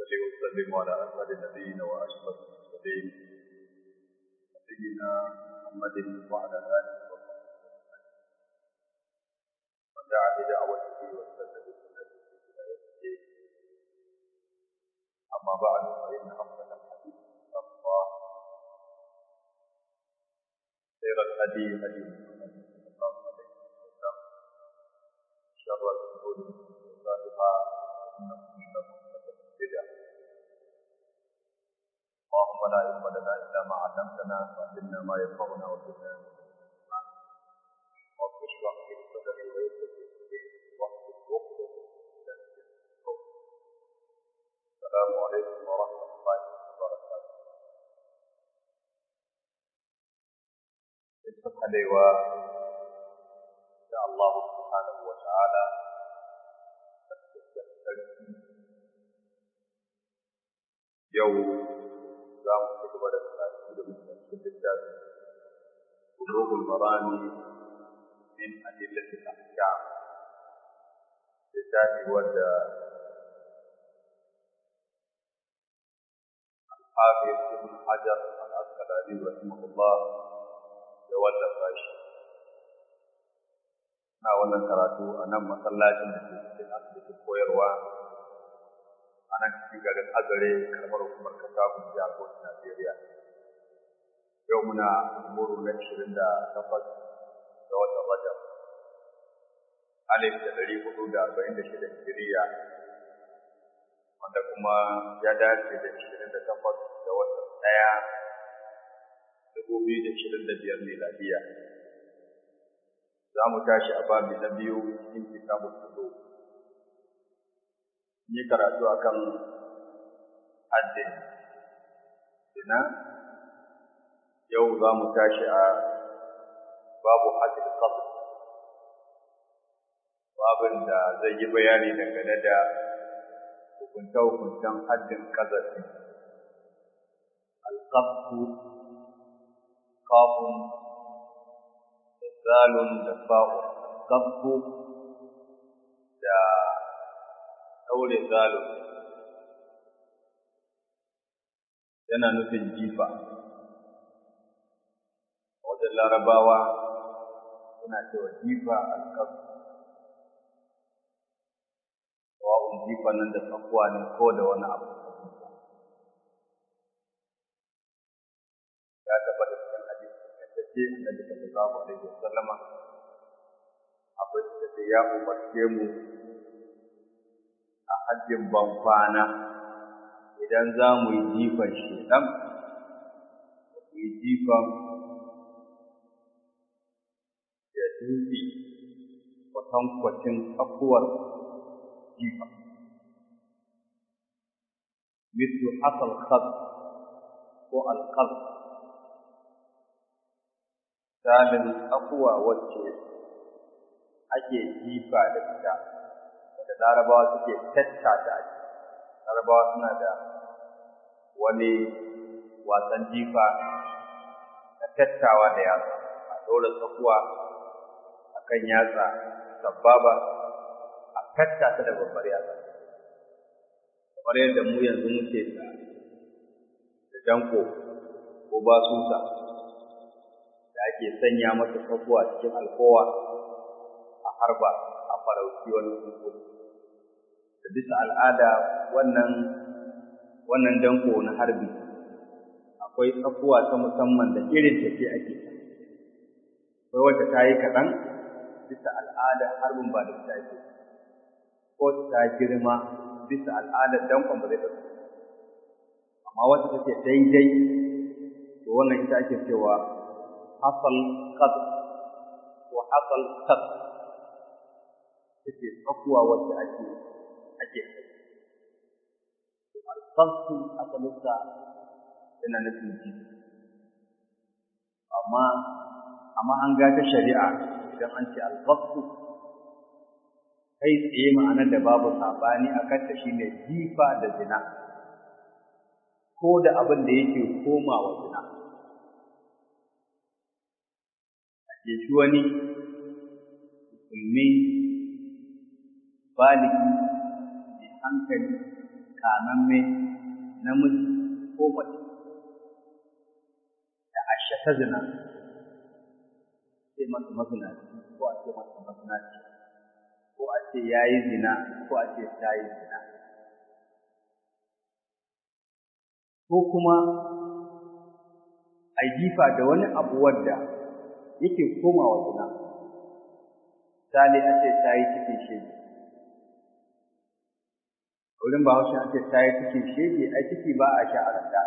وصلي وسلم على أسعد نبينا وأشرف المرسلين نبينا محمد وعلى آله وصحبه ودعا بدعوته واستنى بسنته إلى يوم الدين أما بعد فإن أفضل الحديث كتاب الله خير الهدي هدي محمد صلى الله عليه وسلم شر الأمور محدثاتها وإن كل محدثة بدعة اللهم لا علم لنا إلا ما علمتنا وعلمنا ما ينفعنا وزدنا رب اشرح لي صدري ويسر لي أمري واحلل عقدة من لساني السلام عليكم ورحمة الله وبركاته اتفق عليوا إن شاء الله سبحانه وتعالى yau za mu ci gaba da karatu da mutum littafi bulugul marami min adillati ahkam littafi wanda الحافظ ابن حجر العسقلاني رحمه الله ya wallafa shi na wannan karatu a nan masallacin da ke cikin asibitin koyarwa a nan cikin garin azare karamar hukumar kasafin jihar Bauchi Najeriya. Yau muna muru na ishirin da takwas ga watan Rajab. Alif da ɗari hudu da arba'in da shida Hijiriya wanda kuma ya dace da ishirin da takwas ga watan ɗaya dubu biyu da ishirin da biyar miladiya. Za mu tashi a babi na biyu cikin kitabun Sudu. yi karatu akan haddin zina yau za mu tashi a babu haddin qasd babin da zai yi bayani dangane da hukunta-hukuntan haddin kazafi alƙafu kafin da zalun da fa'un alƙafu da ɗaure zalo yana nufin jifa wajen larabawa suna cewa jifa alƙaf wa'un jifa nan da tsakuwa ne ko da wani abu ya tabbata cikin hadisi da ce annabi sallallahu alaihi wasallama akwai da ya umarce mu a hajjin ban kwana idan za mu yi jifan shedan mu yi jifan da dutse kwatankwacin tsakuwar jifa mislu asal khaz ko alkhaz misalin tsakuwa wacce ake jifa da ita da larabawa suke tattata a larabawa suna da wani wasan jifa na tattawa da yatsa a ɗora tsakuwa a kan yatsa sababa a tattata da babbar yatsa kamar yadda mu yanzu muke da da danko ko basusa da ake sanya masa tsakuwa cikin alkowa a harba a farauci wani tsuntsu da bisa al'ada wannan wannan danko na harbi akwai tsakuwa ta musamman da irin ta ce ake akwai wacce ta yi kaɗan bisa al'ada harbin ba da ta ake ko ta girma bisa al'adar dankon ba zai ɗauki amma wacce take daidai to wannan ita ake cewa hasal qad wa hasal qad take tsakuwa wacce ake ake alfarsu asalinsa yana nufin ji amma amma an ga ta shari'a idan an ce alfarsu kai tsaye ma'anar da babu sabani a kanta shine jifa da zina ko da abin da yake komawa zina a shi wani musulmi baligi mai hankali kamamme namiji ko mace da ashe ta zina sai masa mazinaci ko a ce masa mazinaci ko a ce ya yi zina ko a ce ta yi zina ko kuma a jifa da wani abu wadda yake komawa zina misali a ce ta yi cikin shege wurin ba haushe an ce ta yi cikin shege ai ciki ba a sha a ranta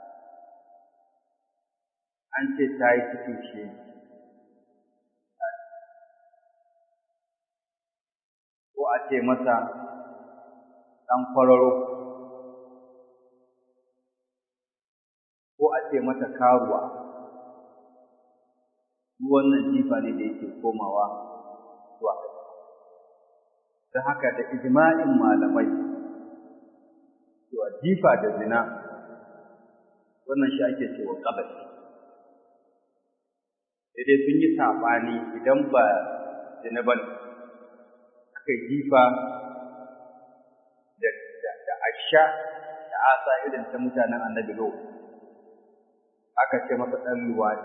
an ce ta yi cikin shege ko a ce masa ɗan kwararo ko a ce mata karuwa wannan jifa ne da yake komawa zuwa don haka da ijma'in malamai cewa jifa da zina wannan shi ake cewa ƙabashi sai dai sun yi saɓani idan ba zina ba aka jifa da asha da asa irin ta mutanen annabi lo aka ce masa ɗan luwaɗi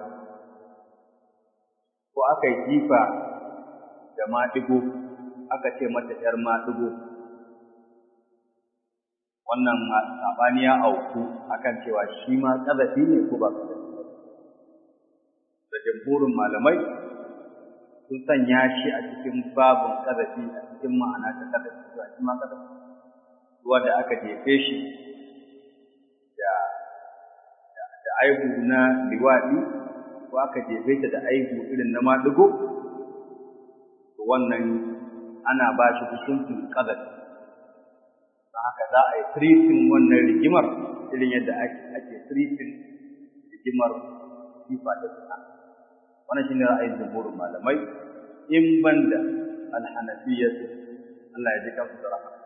ko aka yi jifa da maɗigo aka ce mata ‘yar maɗigo wannan saɓani ya auku akan cewa shi ma ƙazafi ne ko ba ƙazafi da jamhurin malamai sun sanya shi a cikin babin ƙazafi a cikin ma'ana ta ƙazafi zuwa shi ma ƙazafi wanda aka jefe shi da da aibu na liwaɗi ko aka jefe ta da aibu irin na maɗigo to wannan ana ba shi hukuncin ƙazafi don haka za a yi treating wannan rigimar irin yadda ake treating rigimar sifa da suna wannan shine ra'ayin jumhurin malamai in banda alhanafiyya Allah ya ji kansu da rahama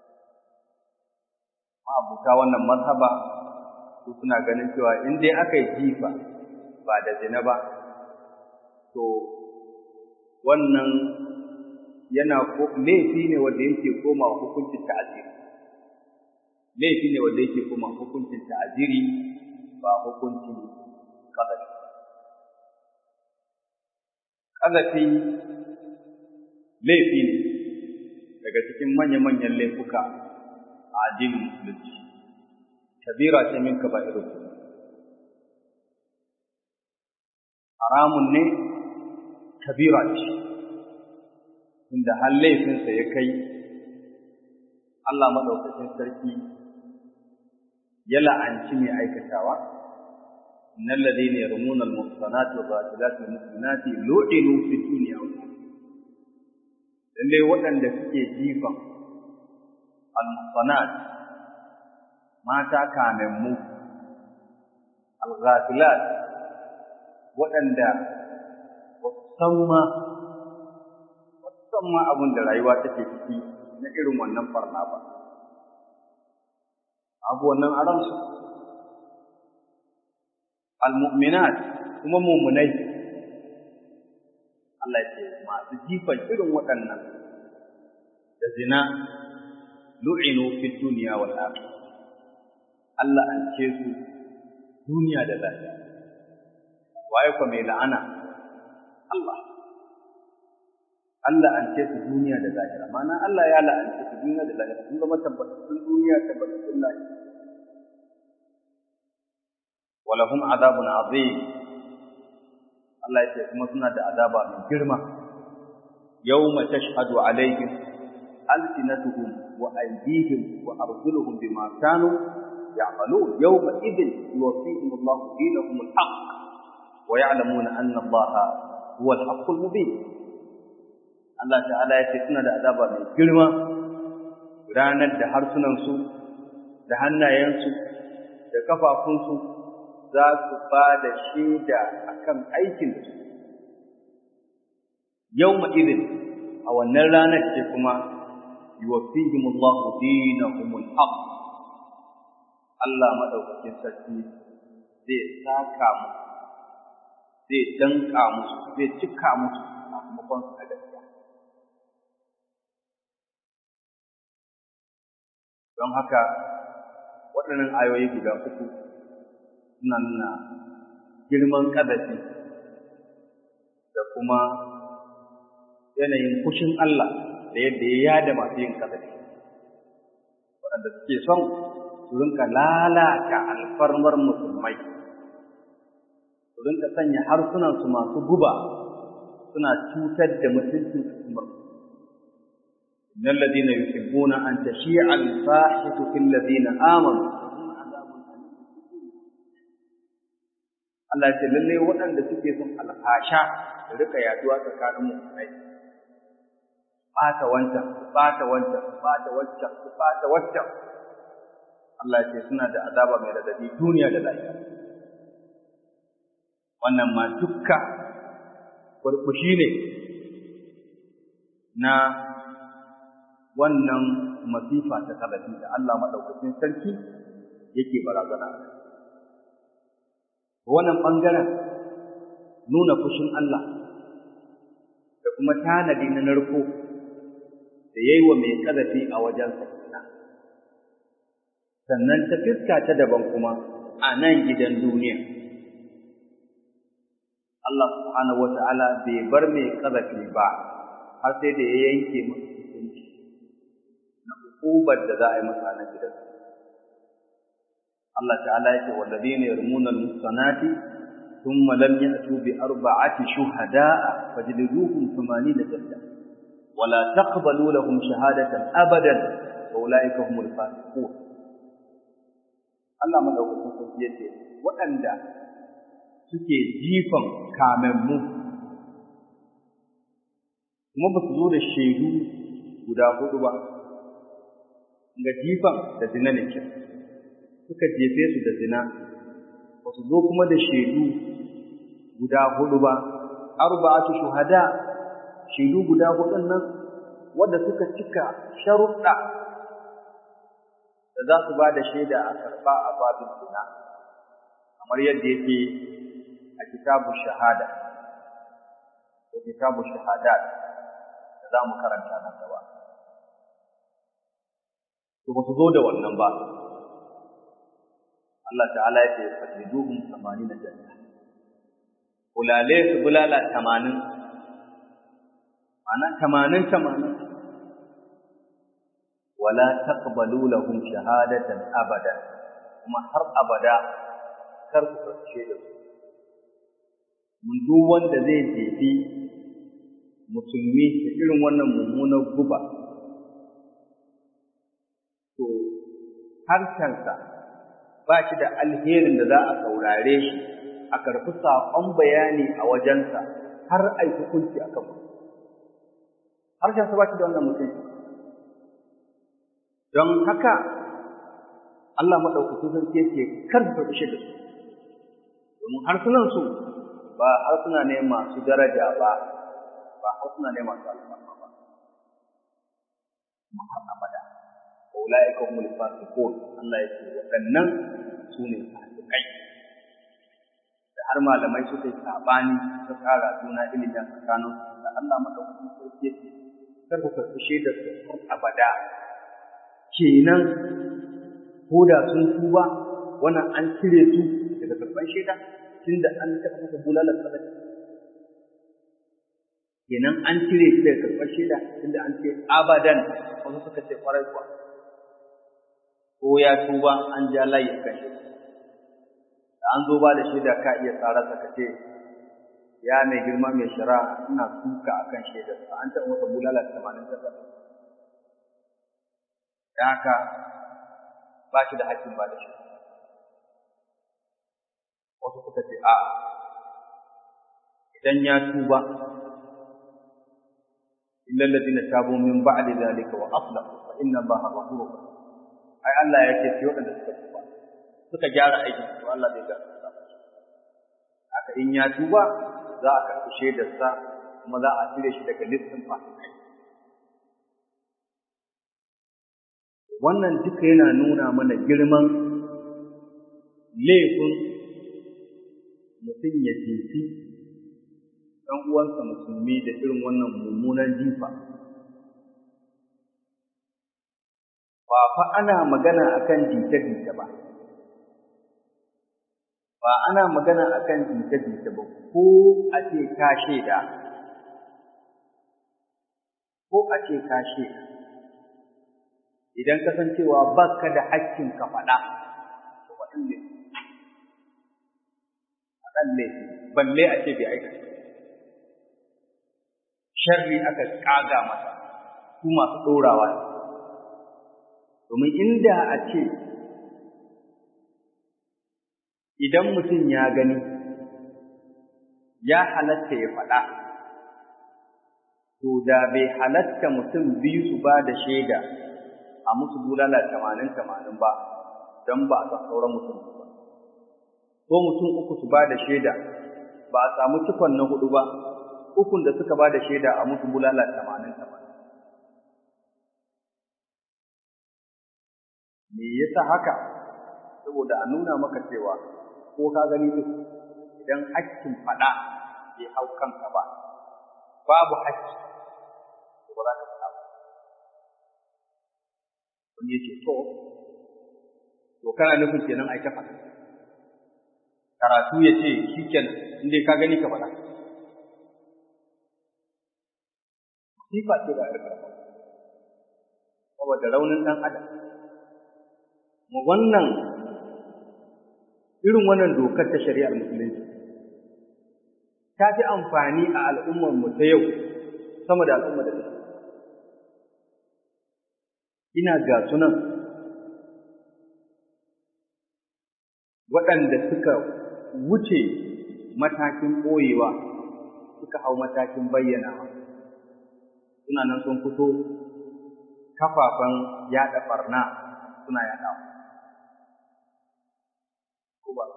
ma'abuta wannan mazhaba su suna ganin cewa in dai aka yi jifa ba da zina ba to wannan yana laifi ne wanda yake koma hukuncin ta'aziri laifi ne wanda yake koma hukuncin ta'aziri ba hukuncin qadari qadafi laifi ne daga cikin manya-manyan laifuka a addinin musulunci kabira ce min kaba'irul haramun ne kabira ce inda har laifinsa ya kai Allah maɗaukacin sarki ya la'anci mai aikatawa innal ladina yarmuna al-muhsanati wa ghafilat al-mu'minati lu'inu fi dunya wal lalle waɗanda suke jifan al-muhsanat mata kamemmu al-ghafilat waɗanda ba su san ma san ma abin da rayuwa take ciki na irin wannan barna ba abu wannan aransu almu'minat kuma mu'minai Allah ya ce masu jifan irin waɗannan da zina lu'inu fi dunya wal akhirah Allah an ce su duniya da lafiya waye ko mai la'ana Allah Allah an ce su duniya da lahira mana Allah ya la'ance su duniya da lahira sun zama tabbatattun duniya tabbatattun lahira walahum azabun azim Allah ya ce kuma suna da azaba mai girma yawma tashhadu alaihim alsinatuhum wa aydihim wa arjuluhum bima kanu ya'malun yawma idhin yuwaffihim Allah dinahum al-haqq wa ya'lamuna anna Allah huwa al-haqq al-mubin Allah ta'ala ya ce suna da azaba mai girma ranar da harsunansu da hannayensu da kafafunsu za su ba da shaida a kan aikin da su. Yau ma'izin a wannan ranar ce kuma yi wa fihimullahu dinahumul haq Allah maɗaukakin sarki zai saka mu zai danka musu zai cika musu sakamakon su na gaskiya. don haka waɗannan ayoyi guda uku suna nuna girman ƙazafi da kuma yanayin kushin Allah da yadda ya yada masu yin ƙazafi waɗanda suke son su rinka lalata alfarmar musulmai su rinka sanya harsunansu masu guba suna cutar da mutuncin al'ummar إن الذين يحبون أن تشيع الفاحشة في الذين آمنوا Allah ce lallai waɗanda suke son alfasha da rika yaduwa tsakanin musulmai ɓata wancan ɓata wancan ɓata wancan ɓata wancan Allah ce suna da azaba mai radadi duniya da lafiya wannan ma dukka burbushi ne na wannan masifa ta kalafi da Allah madaukakin sarki yake barazana wannan bangaren nuna fushin Allah da kuma tanadi na narko da yayi wa mai kalafi a wajen sakina sannan ta fiska ta daban kuma a nan gidan duniya Allah subhanahu wata'ala bai bar mai kalafi ba har sai da ya yanke masa hukunci ubar da za a yi masa na gidan. Allah ta'ala yake walladina yarmuna al-muhsanati thumma lam ya'tu bi arba'ati shuhada'a fajliduhum 80 jalda wa la taqbalu lahum shahadatan abadan wa ulaika humul fasiqun Allah madaukakin sarki yace waɗanda suke jifan kamammu kuma ba su zo da shaidu guda hudu ba ga jifan da zina ne ke suka jefe su da zina ba su zo kuma da shaidu guda hudu ba arba'atu shuhada shaidu guda hudun nan wanda suka cika sharuɗa da za su ba da shaida a karɓa a babin zina kamar yadda yake a kitabu shahada ko kitabu shahadat da za mu karanta nan gaba to ba su zo da wannan ba Allah ta'ala ya ce fadiduhum 80 janna bulale su bulala 80 ana 80 80 wala taqbalu lahum shahadatan abada kuma har abada kar ku karshe da su mun duk wanda zai jefi musulmi da irin wannan mummunar guba to harshensa ba shi da alherin da za a saurare shi a karfi saƙon bayani a wajensa har a yi hukunci a kan harshensa ba shi da wannan mutum don haka Allah maɗaukacin sarki yake karfa shi da su domin harsunansu ba harsuna ne masu daraja ba ba harsuna ne masu alfarma ba kuma har abada ulaika humul fasiqun Allah ya ce waɗannan su ne fasikai da har malamai suka yi sabani ta tsara juna ilimi a tsakanin da Allah madaukakin sarki kar ku karɓi shaidar su har abada kenan ko da sun tuba wannan an cire su daga karɓar shaida tunda an taɓa masa bulalar sadaka kenan an cire shi daga karɓar shaida tunda an ce abadan wasu suka ce kwarai kuwa ko ya tuba an ja layi a kan shi da an zo ba da shaida ka iya tsararsa ka ce ya mai girma mai shara ina suka a kan shaidarsa an taɓa masa bulala tamanin da ɗaya da haka ba shi da haƙƙin ba da shi wasu suka ce a idan ya tuba illa alladhina tabu min ba'di dhalika wa aslahu fa inna allaha ghafurur rahim ai Allah ya ce sai waɗanda suka tuba suka gyara aikin to Allah zai ga haka in ya tuba za a karɓi shaidarsa kuma za a cire shi daga listin fasikai wannan duka yana nuna mana girman laifin mutum ya jefi ɗan uwansa musulmi da irin wannan mummunan jifa ba fa ana magana akan jita-jita ba ba ana magana akan jita-jita ba ko a ce ka shaida ko a ce ka shaida idan kasancewa ba ka da hakkin ka faɗa to faɗin ne faɗan ne balle a ce bai aikata sharri aka ƙaga masa su masu ɗorawa ne domin inda a ce idan mutum ya gani ya halatta ya faɗa to da bai halatta mutum biyu su ba da shaida a musu bulala tamanin tamanin ba don ba a san sauran mutum ba ko mutum uku su ba da shaida ba a samu cikon na hudu ba ukun da suka ba da shaida a musu bulala tamanin tamanin me yasa haka saboda a nuna maka cewa ko ka gani duk idan hakkin faɗa bai hau kanka ba babu hakki ba za ka faɗa ba wani ya ce to to kana nufin kenan ai ta faɗa karatu ya ce shi kenan in dai ka gani ka faɗa sifa ce ba a karfa saboda raunin ɗan adam mu wannan irin wannan dokar ta shari'ar musulunci ta fi amfani a al'ummar mu ta yau sama da al'ummar da ta ina ga sunan waɗanda suka wuce matakin ɓoyewa suka hau matakin bayyanawa suna nan sun fito kafafen yaɗa ɓarna suna yaɗawa ko ba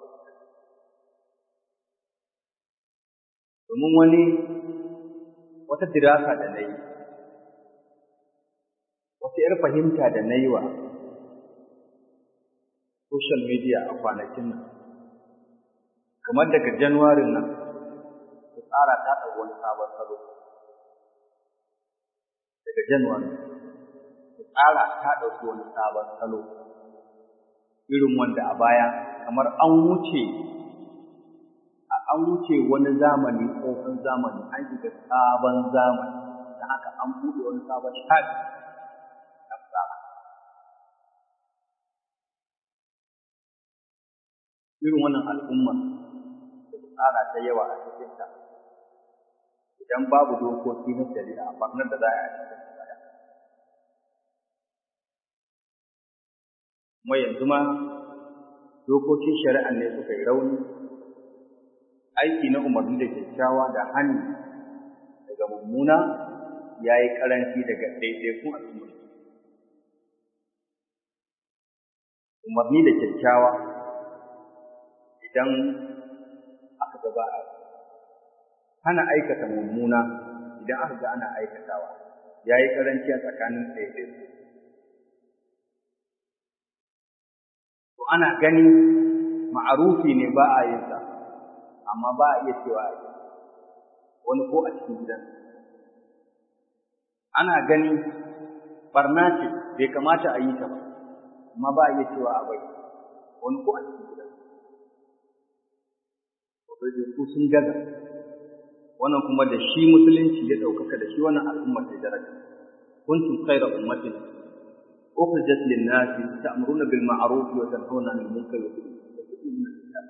domin wani wata dirasa da na yi wata ‘yar fahimta da na yi wa social media a kwanakin nan kamar daga januwarin nan ta tsara ta ɗau wani sabon salo daga januwarin ta tsara ta ɗauki wani sabon salo irin wanda a baya kamar an wuce an wuce wani zamani tsohon zamani an shiga sabon zamani da haka an buɗe wani sabon shafi na tsara irin wannan al'umma da tsara ta yawa a cikin ta idan babu dokoki na shari'a barnar da za a yi a cikin baya kuma yanzu ma dokokin shari'a ne suka yi rauni aiki na umarni da kyakkyawa da hannu daga mummuna ya yi karanci daga ɗaiɗaikun al'umma umarni da kyakkyawa idan aka gaba a hana aikata mummuna idan aka ga ana aikatawa ya yi karanci a tsakanin ɗaiɗaiku to ana gani ma'arufi ne ba a yin sa amma ba a iya cewa a yi wani ko a cikin gidan ana gani barna ce bai kamata a yi ta ba amma ba a iya cewa a bai wani ko a cikin gidan ko sun gaza wannan kuma da shi musulunci ya ɗaukaka da shi wannan al'ummar ta daraja kuntum khayra ummatin ukhrijat lin-nasi ta'muruna bil ma'ruf wa tanhauna 'anil munkar wa tu'minuna billah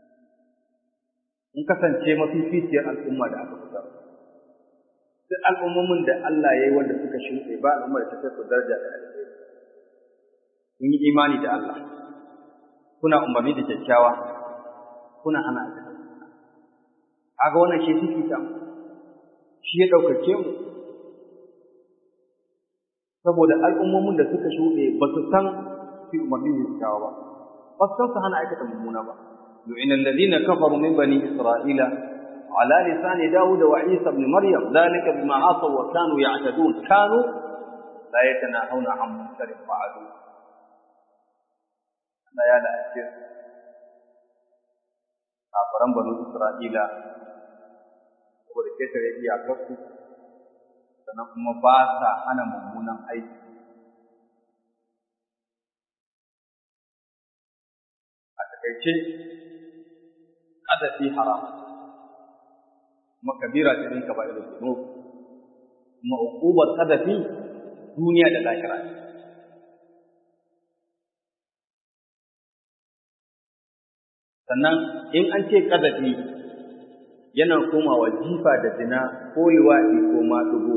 mun kasance mafificiyar al'umma da aka fitar duk al'ummomin da Allah ya yi wanda suka shuɗe ba al'umma da ta kai su daraja da alheri kun yi imani da Allah kuna umarni da kyakkyawa kuna hana da kaga wannan shi fifita shi ya ɗaukake mu saboda al'ummomin da suka shuɗe ba su san fi umarni da kyakkyawa ba ba su san su hana aikata mummuna ba لعن الذين كفروا من بني إسرائيل على لسان داود وعيسى بن مريم ذلك بما عصوا وكانوا يعتدون كانوا لا يتناهون عن منكر فعلوه لا يا لا أجر kafaran banu Isra'ila saboda ketare iyakarsu sannan kuma ba sa hana mummunan aiki takaice ƙazafi haram kuma kabira ce ɗin kaba irin zuno kuma uƙubar ƙazafi duniya da lahira sannan in an ce ƙazafi yana komawa jifa da zina ko liwaɗi ko maɗugo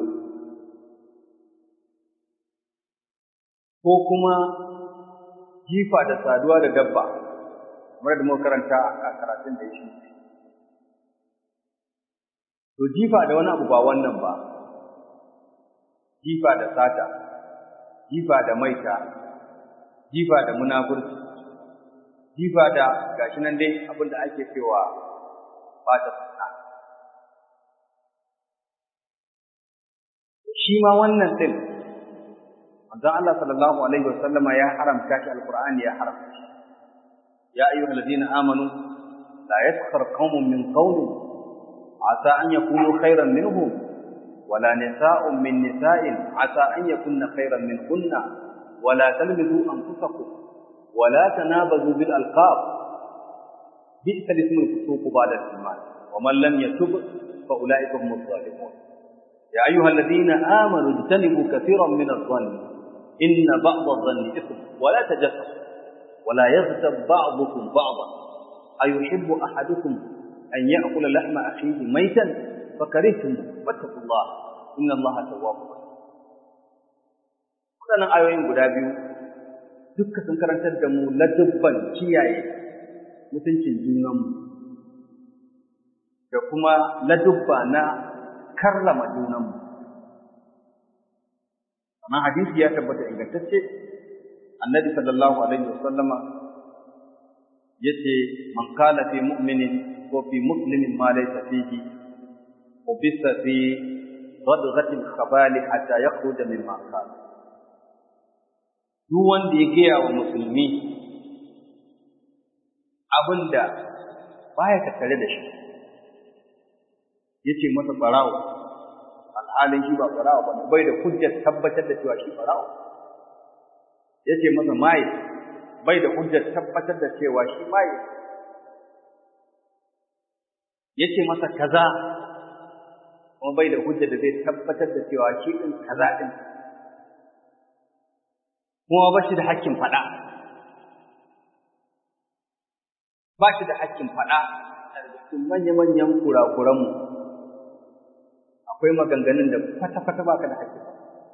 ko kuma jifa da saduwa da dabba kamar da muka karanta a karatun da ya shi to jifa da wani abu ba wannan ba jifa da sata jifa da maita jifa da munafurci jifa da gashi nan dai abin da ake cewa bata suna shi ma wannan din manzon Allah sallallahu alaihi wasallama ya haramta shi alqur'ani ya haramta shi ya ayyuhal ladina amanu la yaskhar qaumun min qaumin asa an yakunu khairan minhum wala nisa'un min nisa'in asa an yakunna khairan minhunna wala talmizu anfusakum wala tanabazu bil alqab bi'sa ismul fusuq ba'da al-iman wa man lam yatub fa ulaika humuz zalimun ya ayyuhal ladina amanu ijtanibu katiran min adh-dhanni إن بعض الظن إثم ولا تجسسوا ولا يغتب بعضكم بعضا أيحب أحدكم أن يأكل لحم أخيه ميتا فكرهتم واتقوا الله إن الله تواب waɗannan ayoyin guda biyu dukka sun karantar da mu ladubban kiyaye mutuncin junanmu da kuma ladubba na karrama junanmu amma hadisi ya tabbata ingantacce annabi sallallahu alaihi wasallama yace man qala fi mu'minin ko fi muslimin ma laysa fihi ubisa fi radghati al-khabali hatta yakhruja mimma qala duk wanda ya gaya wa musulmi abinda baya tattare da shi yace masa barawo alhalin shi ba farawa ba ne bai da hujjar tabbatar da cewa shi farawa ya ce masa maye bai da hujjar tabbatar da cewa shi maye ya ce masa kaza kuma bai da hujjar da zai tabbatar da cewa shi ɗin kaza ɗin kuma ba shi da hakkin faɗa ba shi da hakkin faɗa a cikin manya-manyan kurakuranmu akwai maganganun da kwata-kwata baka da haƙƙi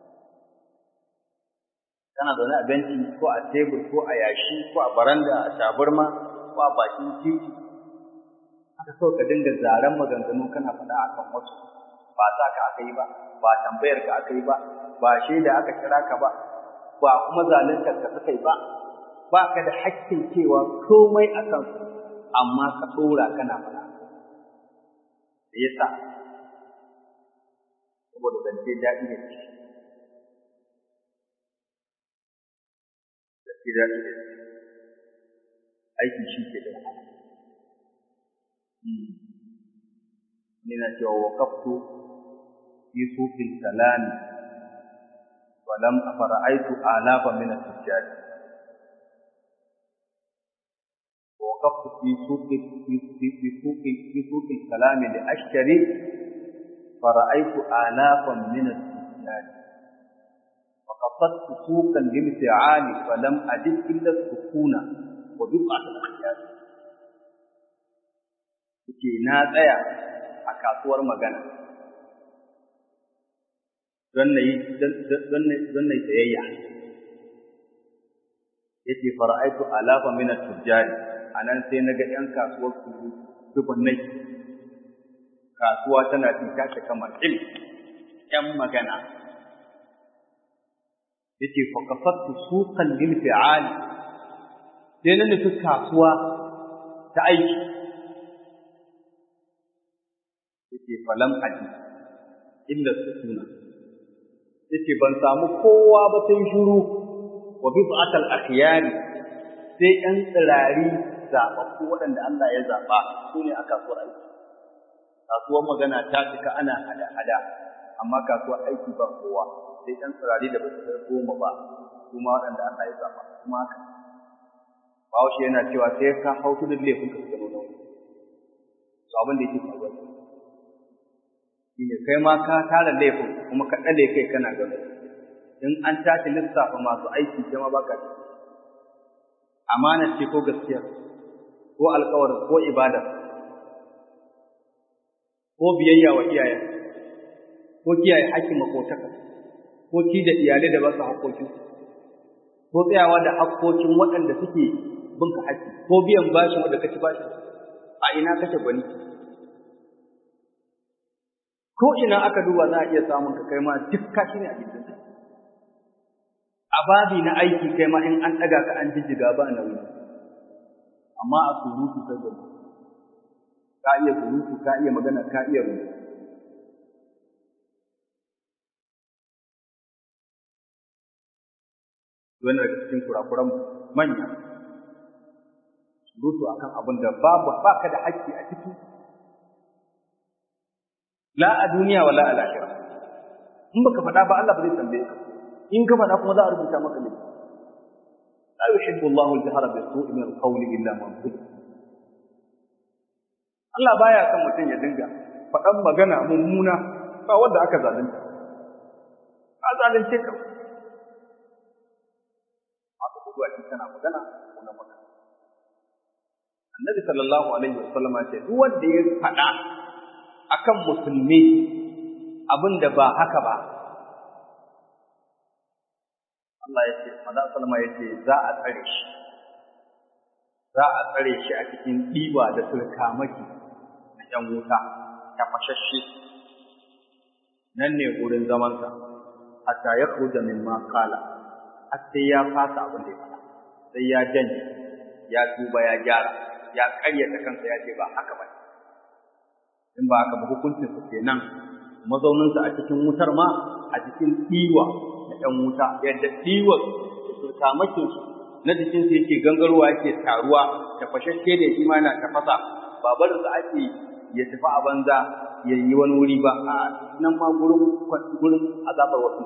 kana zaune a benci ko a tebur ko a yashi ko a baranda a tabarma ko a bakin titi haka so ka dinga zaren maganganu kana faɗa akan wasu ba sa ka aka yi ba ba tambayar ka aka yi ba ba shaida aka kira ka ba ba kuma zaluntar ka suka yi ba ba ka da haƙƙin cewa komai a kansu amma ka ɗora kana faɗa da yasa saboda zance daɗi ne zance daɗi ne aiki shi ke da wahala ni na cewa waqaftu fi suqil kalam wa lam afara'aytu alafa min at-tijjar وقفت في سوق في في في سوق في سوق الكلام لأشتري فرأيت آلافا من التجار فقصدت سوقا للفعال فلم أجد إلا السكون وبضعة الأخيار ke na tsaya a kasuwar magana don na yi tsayayya ya ce fara'aitu alafa mina tujjari a nan sai na ga ‘yan kasuwar su dubannai kasuwa tana fita ta kamar il ‘yan magana ya ce faƙafattu sukan lil fi'ali sai na nufi kasuwa ta aiki ya ce falam aji inda su suna ya ce ban samu kowa ba sai shuru wa bi ba'atal akhyari sai ‘yan tsirari zaɓaɓɓu waɗanda Allah ya zaɓa su ne a kasuwar aiki kasuwar magana ta cika ana hada-hada amma kasuwar aiki ba kowa sai ɗan tsirari da ba su kai goma ba kuma waɗanda Allah ya zaɓa kuma haka Bahaushe yana cewa sai ka hau tudun laifin ka gano nan. Su abin da yake faruwa. Shi ne kai ma ka tara laifin kuma ka ɗale kai kana gano. In an tashi lissafa masu aiki kai ma ba ka Amana ce ko gaskiya ko alkawar ko ibada ko biyayya wa iyaye ko kiyaye haƙƙin makotaka ko ci da iyalai da ba su haƙƙoƙin ko tsayawa da haƙƙoƙin waɗanda suke bin ka haƙƙi ko biyan bashin wanda ka ci bashin a ina kake gwani ko ina aka duba za a iya samun ka kai ma duk kashi ne a gidan a babi na aiki kai ma in an ɗaga ka an jijjiga ba nauyi amma a surutu kai gaba ka iya surutu ka iya magana ka iya rubutu wannan daga cikin kurakuran manya surutu akan abin da babu baka da haƙƙi a ciki la a duniya wala a lahira in baka faɗa ba Allah ba zai tambaye ka in ka faɗa kuma za a rubuta maka ne la yuhibbu Allahu al-jahra bis-su'i min al-qawli illa man zulim Allah baya son mutum ya dinga faɗan magana mummuna ba wanda aka zalunta a zalunce ka aka gudu a cikin kana magana ko na magana Annabi sallallahu alaihi wasallam ya ce duk wanda ya faɗa akan musulmi abin da ba haka ba Allah ya ce Maza Salma ya ce za a tsare shi za a tsare shi a cikin ɗiba da sulkamaki na ‘yan wuta ta fashashe nan ne wurin zamansa hatta ya kuja min ma kala har sai ya fasa abin da ya faɗa sai ya janye ya tuba ya gyara ya ƙaryata kansa ya ce ba haka ba in ba haka ba hukuncinsa kenan mazauninsa a cikin wutar ma a cikin ɗiwa na ‘yan wuta yadda ɗiwar da sulkamakinsu na jikinsu yake gangarwa yake taruwa ta fashashe da shi ma yana tafasa ba barinsa ake ya tafi a banza ya yi wani wuri ba a nan ma gurin gurin azabar wasu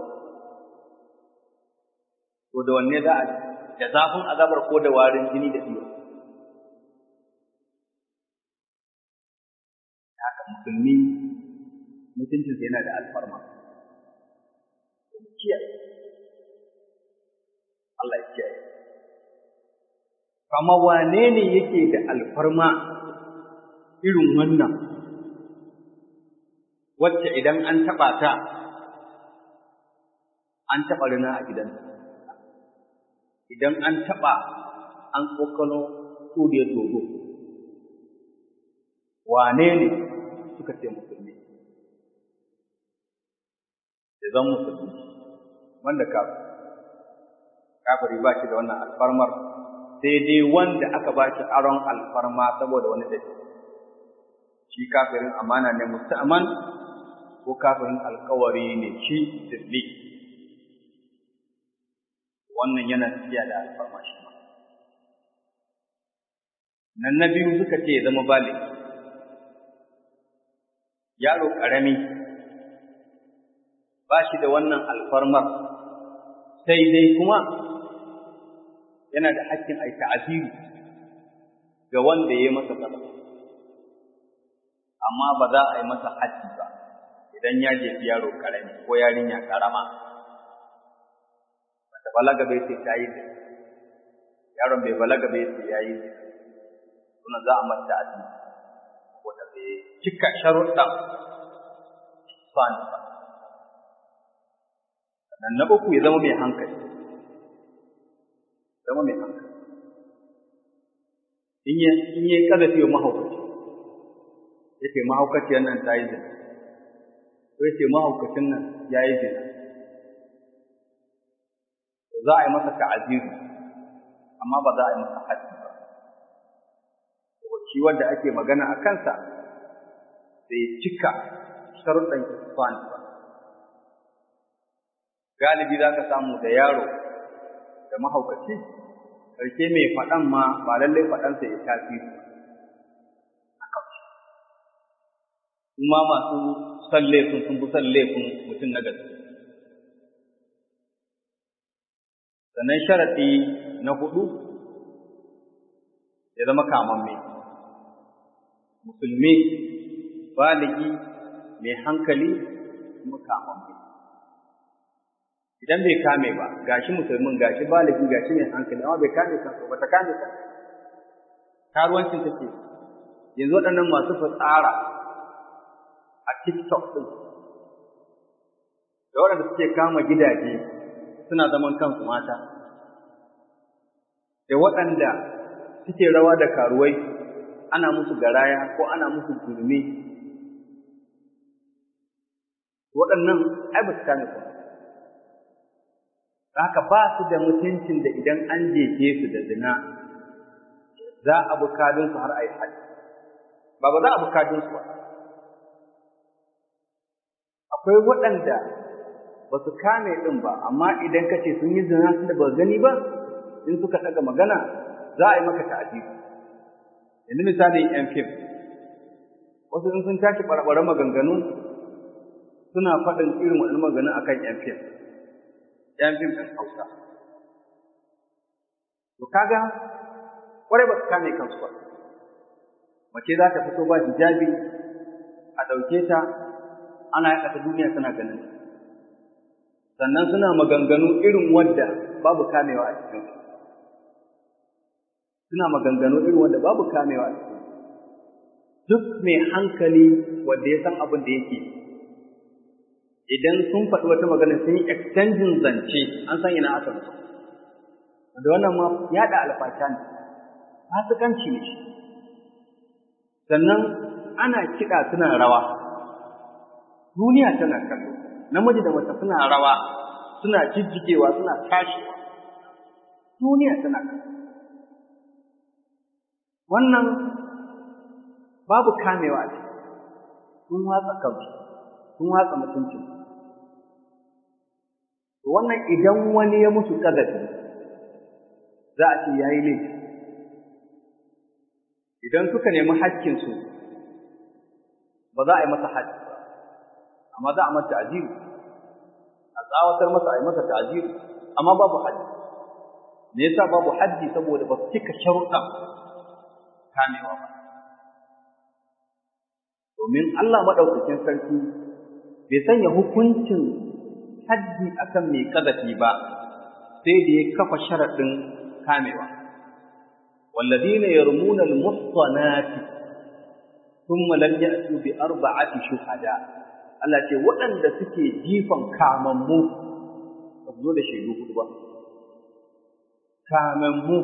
to da wanne za a da zafin azabar ko da warin jini da ɗiwa haka musulmi mutuncinsa yana da alfarma kiyaye Allah ya kiyaye kama wane ne yake da alfarma irin wannan wacce idan an taɓa ta an taɓa rina a gidansa idan an taɓa an tsokano turiyar dodo wane ne suka ce musulmi ya zan musulmi wanda kafin kafiri ba shi da wannan alfarmar sai dai wanda aka ba shi aron alfarma saboda wani dalili shi kafirin amana ne musta'man ko kafirin alkawari ne shi sirri wannan yana tafiya da alfarma shi ma nan na biyu suka ce zama bali yaro ƙarami ba shi da wannan alfarmar sai dai kuma yana da haƙƙin a ta'aziri ga wanda ya yi masa kaza amma ba za a yi masa haƙƙi ba idan ya jefi yaro ƙarami ko yarinya ƙarama bata balaga bai sai ta yi yaron bai balaga bai sai ya yi suna za a mata ta'aziri wanda bai cika sharuɗan sani ba sannan na uku ya zama mai hankali zama mai hankali in yi in yi kazafi wa mahaukaci ya ce mahaukaciyar nan ta yi zina ko ya ce mahaukacin nan ya yi zina za a yi masa ta'aziru amma ba za a yi masa haddi ba shi wanda ake magana a kansa bai cika sharuɗan isfan ba galibi za ka samu da yaro da mahaukaci ƙarshe mai faɗan ma ba lallai faɗansa ya tasiri a kawai kuma masu son laifin sun fi son laifin mutum na gaske sannan sharaɗi na hudu ya zama kamamme musulmi baligi mai hankali kuma kamamme idan bai kame ba gashi musulmin gashi baligi gashi mai hankali amma bai kame kansa ba ta kame kansa karuwancin take yanzu waɗannan masu fitsara a TikTok ɗin da waɗanda suke kama gidaje suna zaman kansu mata da waɗanda suke rawa da karuwai ana musu garaya ko ana musu gurmi waɗannan ai ba su kame kansu haka ba su da mutuncin da idan an jefe su da zina za a bi kadinsu har a yi haji ba ba za a bi kadinsu ba akwai waɗanda ba su kame ɗin ba amma idan ka ce sun yi zina su da ba gani ba in suka ɗaga magana za a yi maka ta'adili yanzu misali yan fim wasu in sun tashi ɓarɓaren maganganu suna faɗin irin waɗannan maganganu akan yan fim ‘yan fim ɗin Hausa. To kaga, ƙwarai ba su kame kansu ba. Mace za ta fito ba hijabi a ɗauke ta, ana yaɗa ta duniya suna ganin. Sannan suna maganganu irin wadda babu kamewa a cikin Suna maganganu irin wadda babu kamewa a cikin Duk mai hankali wanda ya san abin da yake idan sun faɗi wata magana sun yi exchanging zance an san ina aka musu wanda wannan ma yaɗa alfasha ne fasikanci ne shi sannan ana kiɗa suna rawa duniya tana kallo namiji da mace suna rawa suna jijjigewa suna tashiwa duniya tana kallo wannan babu kamewa a ciki sun watsa kansu sun watsa mutuncin wannan idan wani ya musu ƙazafi za a ce ya yi laifi idan suka nemi haƙƙinsu ba za a yi masa haƙƙi ba amma za a masa ta'ajiru a tsawatar masa a yi masa ta'ajiru amma babu haƙƙi me yasa babu haƙƙi saboda ba su cika sharuɗa kamewa ba domin Allah maɗaukakin sarki bai sanya hukuncin haddi akan mai ƙazafi ba sai da ya kafa sharaɗin kamewa والذين يرمون المحصنات ثم لم يأتوا بأربعة شهداء Allah ce waɗanda suke jifan kamammu ba zo da shaidu hudu ba kamammu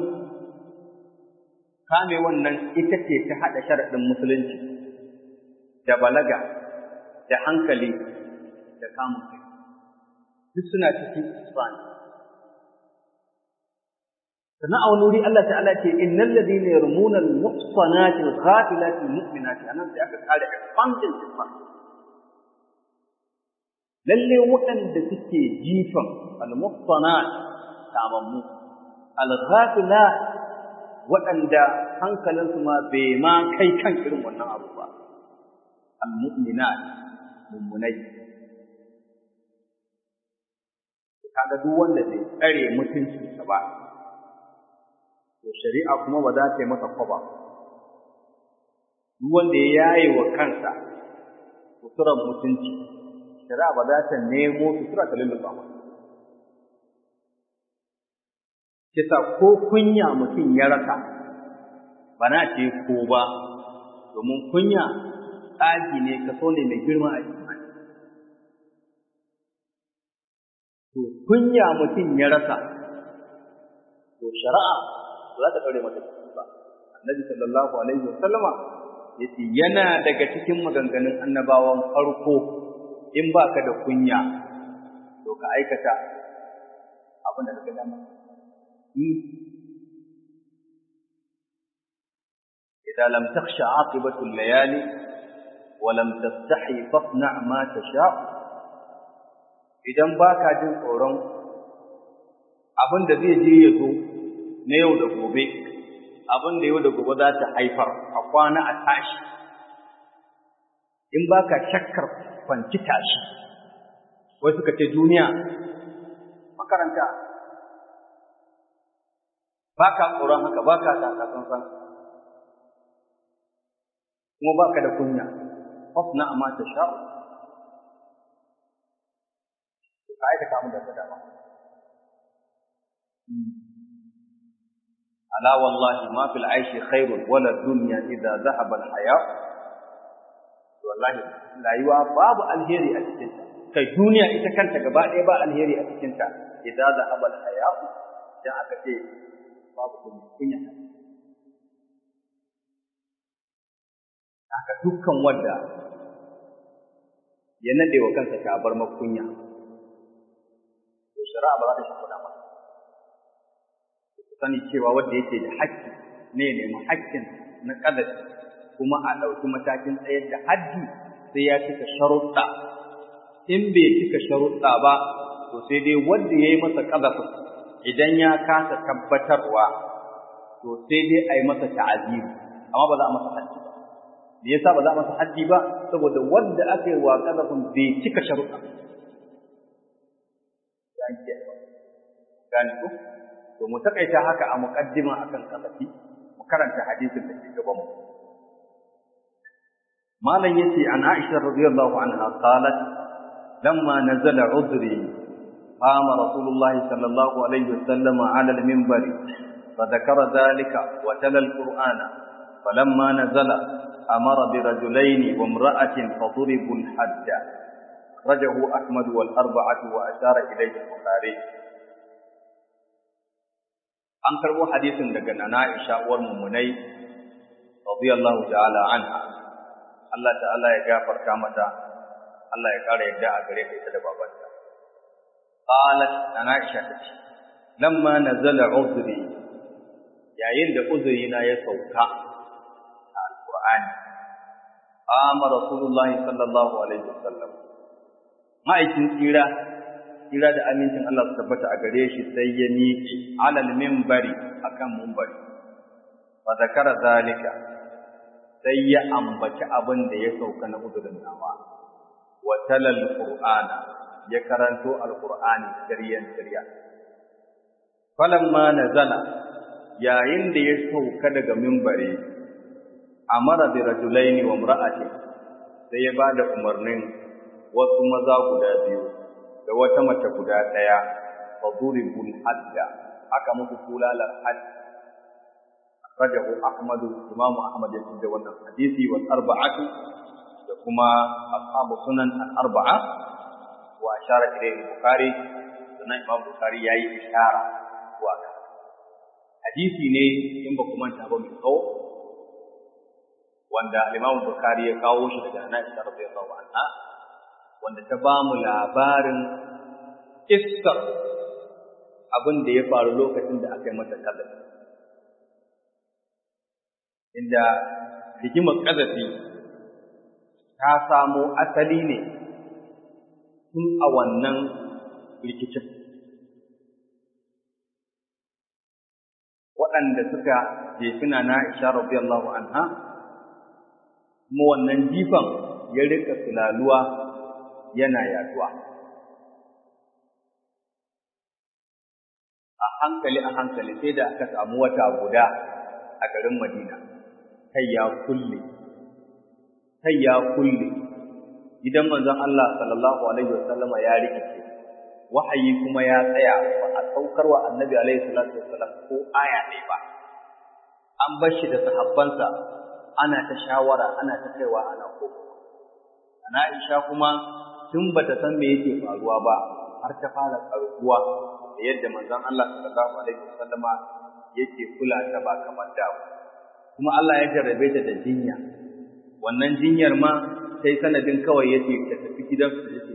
kame wannan ita ce ta haɗa sharaɗin musulunci da balaga da hankali da kamun kai duk suna cikin isfani sannan a wani wuri Allah ta'ala ce innal ladina yarmuna al-muhsanati al-ghafilati al-mu'minati anan sai aka kare expanding isfan lalle waɗanda suke jifan al-muhsanat tamammu al-ghafilat waɗanda hankalinsu ma bai ma kai kan irin wannan abu ba al-mu'minat mummunai kaga duk wanda bai tsare mutuncinsa ba to shari'a kuma ba za ta yi masa kwaba duk wanda ya yaye wa kansa suturar mutunci shari'a ba za ta nemo sutura ta lulluɓa masa kisa ko kunya mutum ya rasa ba na ce ko ba domin kunya tsagi ne kaso ne mai girma a imani to kunya mutum ya rasa to shari'a ba za ta ɗaure masa ciki ba annabi sallallahu alaihi wa sallama yace yana daga cikin maganganun annabawan farko in baka da kunya to ka aikata abin da kaga dama إذا لم تخش عاقبة الليالي ولم تستحي فاصنع ما تشاء idan baka jin tsoron abin da zai je ya zo na yau da gobe abin da yau da gobe za ta haifar a kwana a tashi in baka shakkar kwanci tashi wai suka ce duniya makaranta baka tsoron haka baka san kuma baka da kunya fasna ma ta sha'u ka aikata mu da dama ala wallahi ma fil aishi khairun wala dunya idza dhahaba al haya wallahi rayuwa babu alheri a cikin ta kai duniya ita kanta gaba ɗaya ba alheri a cikin ta idza dhahaba al haya dan aka ce babu kunya haka dukkan wanda ya nade wa kansa tabar makunya to shari'a ba za ta shafa ba ku sani cewa wanda yake da haƙƙi ne ne mu haƙƙin na ƙadafi kuma a ɗauki matakin tsayar da haddi sai ya cika sharuɗa in bai cika sharuɗa ba to sai dai wanda ya yi masa ƙadafin idan ya kasa tabbatarwa to sai dai a yi masa ta'aziri amma ba za a masa haddi ba me yasa ba za a masa haddi ba saboda wanda aka yi wa ƙadafin bai cika sharuɗa gane ko to mu takaita haka a muqaddima akan kasafi mu karanta hadisin da ke gaban mu malam yace an Aisha radiyallahu anha qalat lamma nazala udri qama rasulullah sallallahu alaihi wasallam ala al-minbar فذكر ذلك وتلا القرآن فلما نزل أمر برجلين وامرأة فضربوا الحد أخرجه أحمد والأربعة وأشار إليه البخاري an karbo hadisin daga nana Aisha uwar mummunai radiyallahu ta'ala anha Allah ta'ala ya gafarta mata Allah ya kara yadda a gare ta ita da babanta qalat nana Aisha tace lamma nazala uzri yayin da uzuri na ya sauka a alqur'ani qama rasulullahi sallallahu alaihi wasallam ma'aikin tsira kira da amincin Allah su tabbata a gare shi sai ya miƙe alal minbari akan minbari fa zakara zalika sai ya ambaci abin da ya sauka na udurin nawa wa talal qur'ana ya karanto alqur'ani siryan sirya falamma nazala yayin da ya sauka daga minbari amara bi rajulaini wa imra'atin sai ya bada umarnin wasu maza guda biyu da wata mace guda ɗaya fa duribul hadda aka musu kulalar hadd rajahu ahmadu imam ahmad ya da wannan hadisi wal arba'atu da kuma ashabu sunan al arba'a wa ashara ilayhi bukhari sunan imam bukhari yayi ishara wa hadisi ne in ba kuma ta ba mai tsawo wanda imam bukhari ya kawo shi daga Aisha radiyallahu anha wanda ta ba mu labarin iskar abin da ya faru lokacin da aka yi mata ƙazafi. Inda rigimar ƙazafi ta samo asali ne tun a wannan rikicin. Waɗanda suka jefina na Isha radiyallahu anha, kuma wannan jifan ya rika sulaluwa yana yaduwa a hankali a hankali sai da aka samu wata guda a garin Madina kai ya kulle kai ya kulle idan manzon Allah sallallahu alaihi wasallama ya rikice wahayi kuma ya tsaya ba a saukar wa annabi alaihi salatu wasallam ko aya ɗaya ba an bar shi da sahabbansa ana ta shawara ana ta kaiwa ana koko ana Aisha kuma tun bata san me yake faruwa ba har ta fara karkuwa da yadda manzon Allah sallallahu alaihi wasallama yake kula ta ba kamar da kuma Allah ya jarrabe ta da jinya wannan jinyar ma sai sanadin kawai yace ta tafi gidan su yace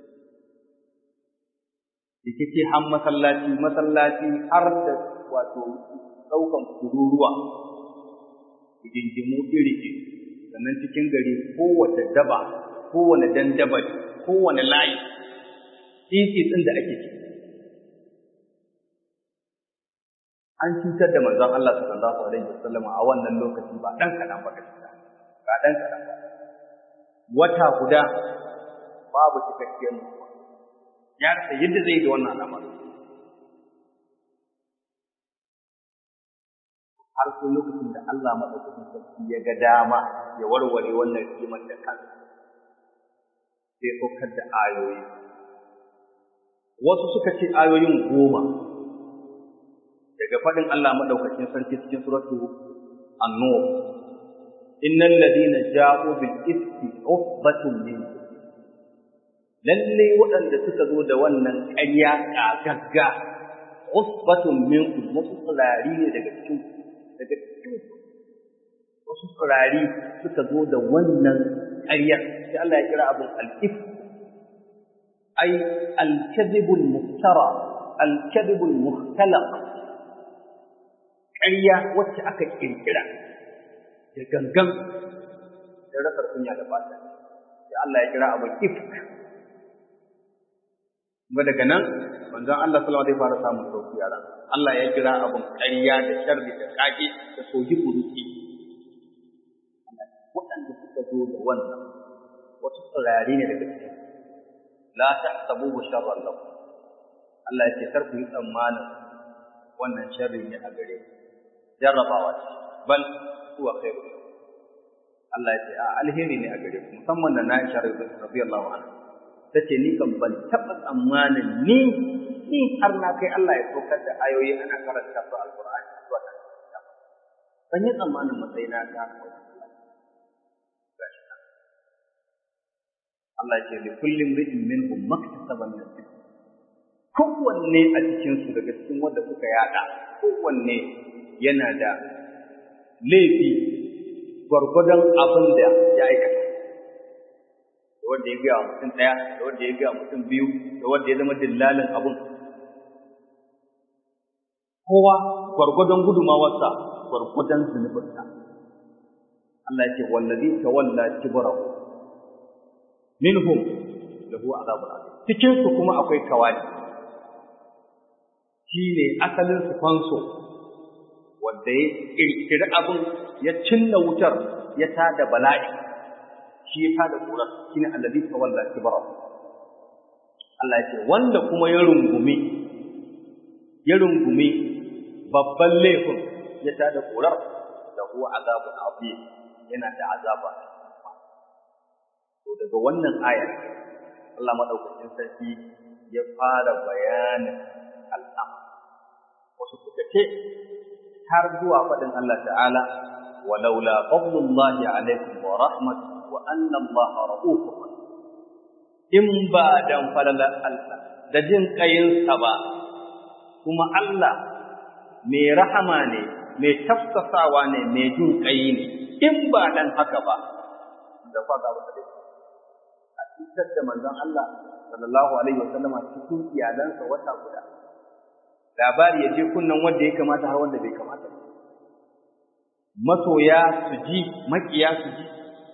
yake ce har masallaci masallaci har da wato daukan kururuwa idindimu iri sannan cikin gari kowace daba kowane dandabali kowane layi titi ɗin da ake ciki an cutar da manzon Allah sallallahu alaihi wasallam a wannan lokaci ba dan kadan ba gaskiya ba dan kadan ba wata guda babu cikakkiyar mutuwa ya rasa yadda zai da wannan al'amari har sai lokacin da Allah madaukakin sarki ya ga dama ya warware wannan rigimar da kansa sai saukar da ayoyi wasu suka ce ayoyin goma daga faɗin Allah madaukakin sarki cikin suratu an-nur innal ladina ja'u bil ifki usbatun minkum lalle waɗanda suka zo da wannan ƙarya ƙagagga usbatun minkum wasu tsirari ne daga cikin daga cikin wasu tsirari suka zo da wannan ƙaryar sai Allah ya kira abin al-if ay al-kadhibul muftara al-kadhibul mukhtalaq ƙarya wacce aka kirkira da gangan da rasar kunya da fata sai Allah ya kira abin ifk kuma daga nan manzon Allah sallallahu alaihi wasallam zai fara samun sauki a ran Allah ya kira abun ƙarya da sharri da kage da soji buruki waɗanda suka zo da wannan wasu tsirari ne daga cikin la tahsabuhu sharran lakum Allah ya ce kar ku yi tsammanin wannan sharri ne a gare ku jarrabawa ce bal huwa khairu Allah ya ce a alheri ne a gare ku musamman da na Aisha radiyallahu anha ta ce ni kan ban taɓa tsammanin ni ni har na kai Allah ya saukar da ayoyi ana karanta su alƙur'ani zuwa nan ban yi tsammanin matsayina ta Allah ce li kullum ri'in minhum maktasaba min al kowanne a cikin su daga cikin wanda suka yada kowanne yana da laifi gwargwadon abin da ya aikata wanda ya gaya mutum ɗaya da wanda ya gaya mutum biyu da wanda ya zama dillalin abun kowa gwargwadon gudumawarsa gwargwadon zunubinsa Allah ya ce wallazi tawalla kibrahu minhum lahu azabun azim cikin su kuma akwai kawali shine asalin su fanso wanda ya kirkiri abun ya cinna wutar ya tada bala'i shi ya tada kurar shi ne allazi tawalla kibara Allah ya ce wanda kuma ya rungumi ya rungumi babban laifin ya tada kurar da huwa azabun azim yana da azaba to daga wannan aya Allah madaukakin sarki ya fara bayanin al'am wasu suka ce har zuwa faɗin Allah ta'ala walaula fadlullahi alaikum wa rahmatuhu wa anna Allah ra'ufur in ba dan falalar Allah da jin kayinsa ba kuma Allah mai rahama ne mai tafsasawa ne mai jin kayi ne in ba dan haka ba da faga ba da a cikin da manzon Allah sallallahu alaihi wasallam cikin iyalansa wata guda labari ya je kunnan wanda ya kamata har wanda bai kamata ba masoya su ji makiya su ji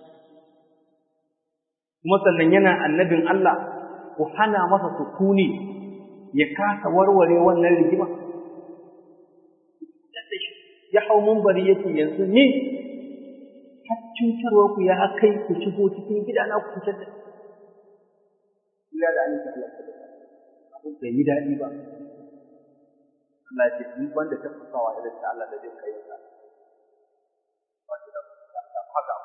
kuma sannan yana annabin Allah ku hana masa sukuni ya kasa warware wannan rigima ya hau mumbari yake yanzu ne har cutarwar ku ya kai ku shigo cikin gidana ku fitar da ila da annabi Allah abu bai yi daɗi ba Allah ya ce in wanda ta fasawa irin ta Allah da zai kai sa haka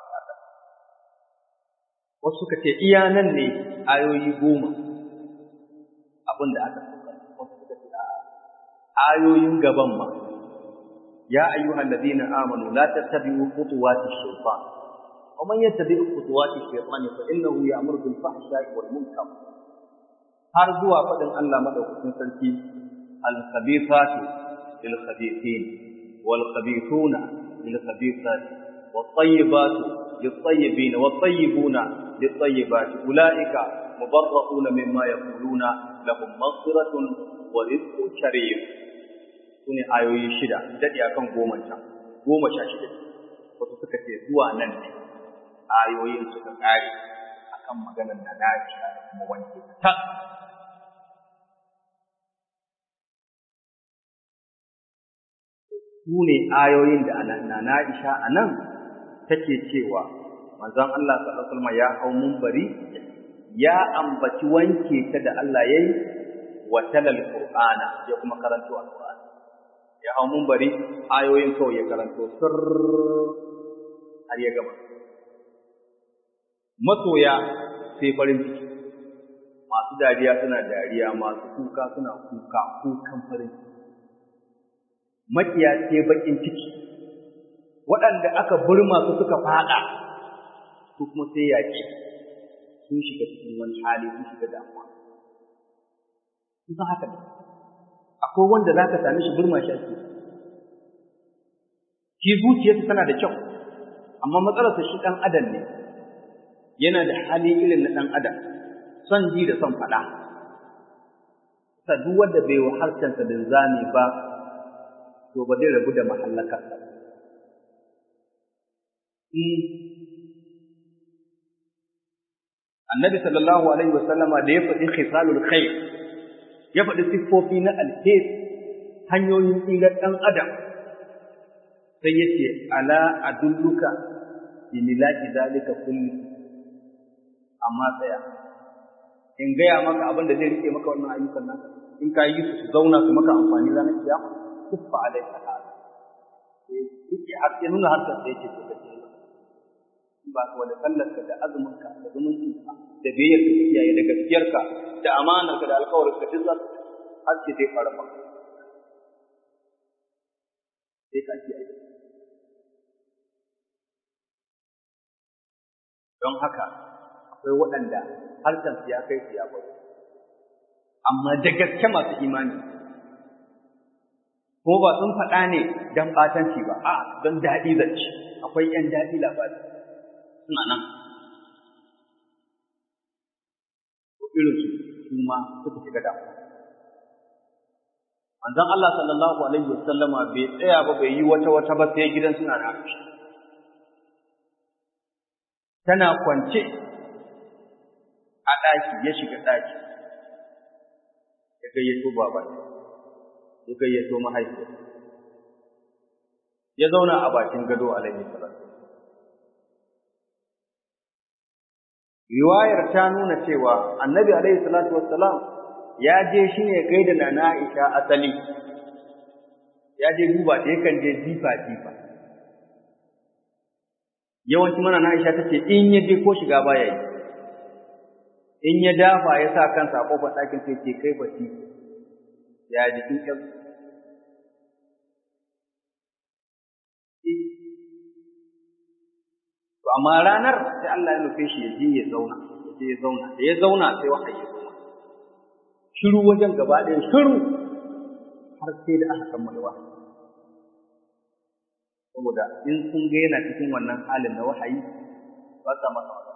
wasu suka ce iya nan ne ayoyi goma abin da aka sauka wasu suka ce ayoyin gaban ma ya ayyuhal ladina amanu la tattabi'u khutuwati shaytan wa man yattabi' khutuwati shaytan fa innahu ya'muru bil fahsha'i wal munkar har zuwa fadin Allah madaukakin sarki al khabithatu lil khabithin wal khabithuna lil khabithati wat tayyibatu lit tayyibin wat tayyibuna للطيبات أولئك مبرؤون مما يقولون لهم مغفرة ورزق كريم sune ayoyi shida daɗi akan goma can goma sha shida wasu suka ce zuwa nan ne ayoyin suka ƙare akan maganar da na da kuma wanke ta su ne ayoyin da na Aisha a nan take cewa manzon Allah sallallahu alaihi wasallam ya hau munbari ya ambaci wanke ta da Allah yayi wa talal qur'ana ya kuma karanto alqur'ani ya hau bari ayoyin kawai ya karanto sir har ya gama masoya sai farin ciki masu dariya suna dariya masu kuka suna kuka kukan farin ciki makiya sai bakin ciki waɗanda aka burma su suka fada su kuma sai yaƙi sun shiga cikin wani hali sun shiga damuwa sun san haka akwai wanda za ka same shi burma shi ake shi zuciyarsa tana da kyau amma matsalarsa shi ɗan adam ne yana da hali irin na ɗan adam son ji da son faɗa sa duk wanda bai wa harshensa linzami ba to ba zai rabu da mahallakarsa annabi sallallahu alaihi wasallama da ya faɗi khisalul khair ya faɗi siffofi na alheri hanyoyin tsirar ɗan adam sai ya ce ala adulluka bi milaki zalika kulli amma tsaya in gaya maka abin da zai rike maka wannan ayyukan nan in ka yi su zauna su maka amfani ranar kiyama kuffa alaika hada yake har ya nuna harkar da yake so kace ba ka da sallarka da azuminka da zumuncinka da biyayyarka da iyaye da gaskiyarka da amanarka da alƙawarinka duk za har ce zai fara maka sai ka ake aiki don haka akwai waɗanda harshen su ya kai su ya bari amma da gaske masu imani ko ba sun faɗa ne don ɓatanci ba a don daɗi zance akwai ‘yan daɗi labari suna nan ko irin su su ma suka shiga damu manzon Allah sallallahu alaihi wasallama bai tsaya ba bai yi wata wata ba sai gidan suna da tana kwance a ɗaki ya shiga ɗaki ya gayyato baban ya gayyato mahaifiyar ya zauna a bakin gado alaihi salatu riwayar ta nuna cewa annabi alaihi salatu wassalam ya je shi ne gaida nana Aisha asali ya je duba ta yakan je jifa jifa yawanci mana na Aisha tace in ya je ko shiga baya yi in ya dafa ya sa kansa a kofar ɗakin sai ce kai bati ya jikin ƴan to amma ranar sai Allah ya nufe shi ya je ya zauna ya je ya zauna da ya zauna sai wahayi ya zauna shiru wajen gaba ɗaya shiru har sai da aka kammala wahayi saboda in sun ga yana cikin wannan halin na wahayi ba sa masa wata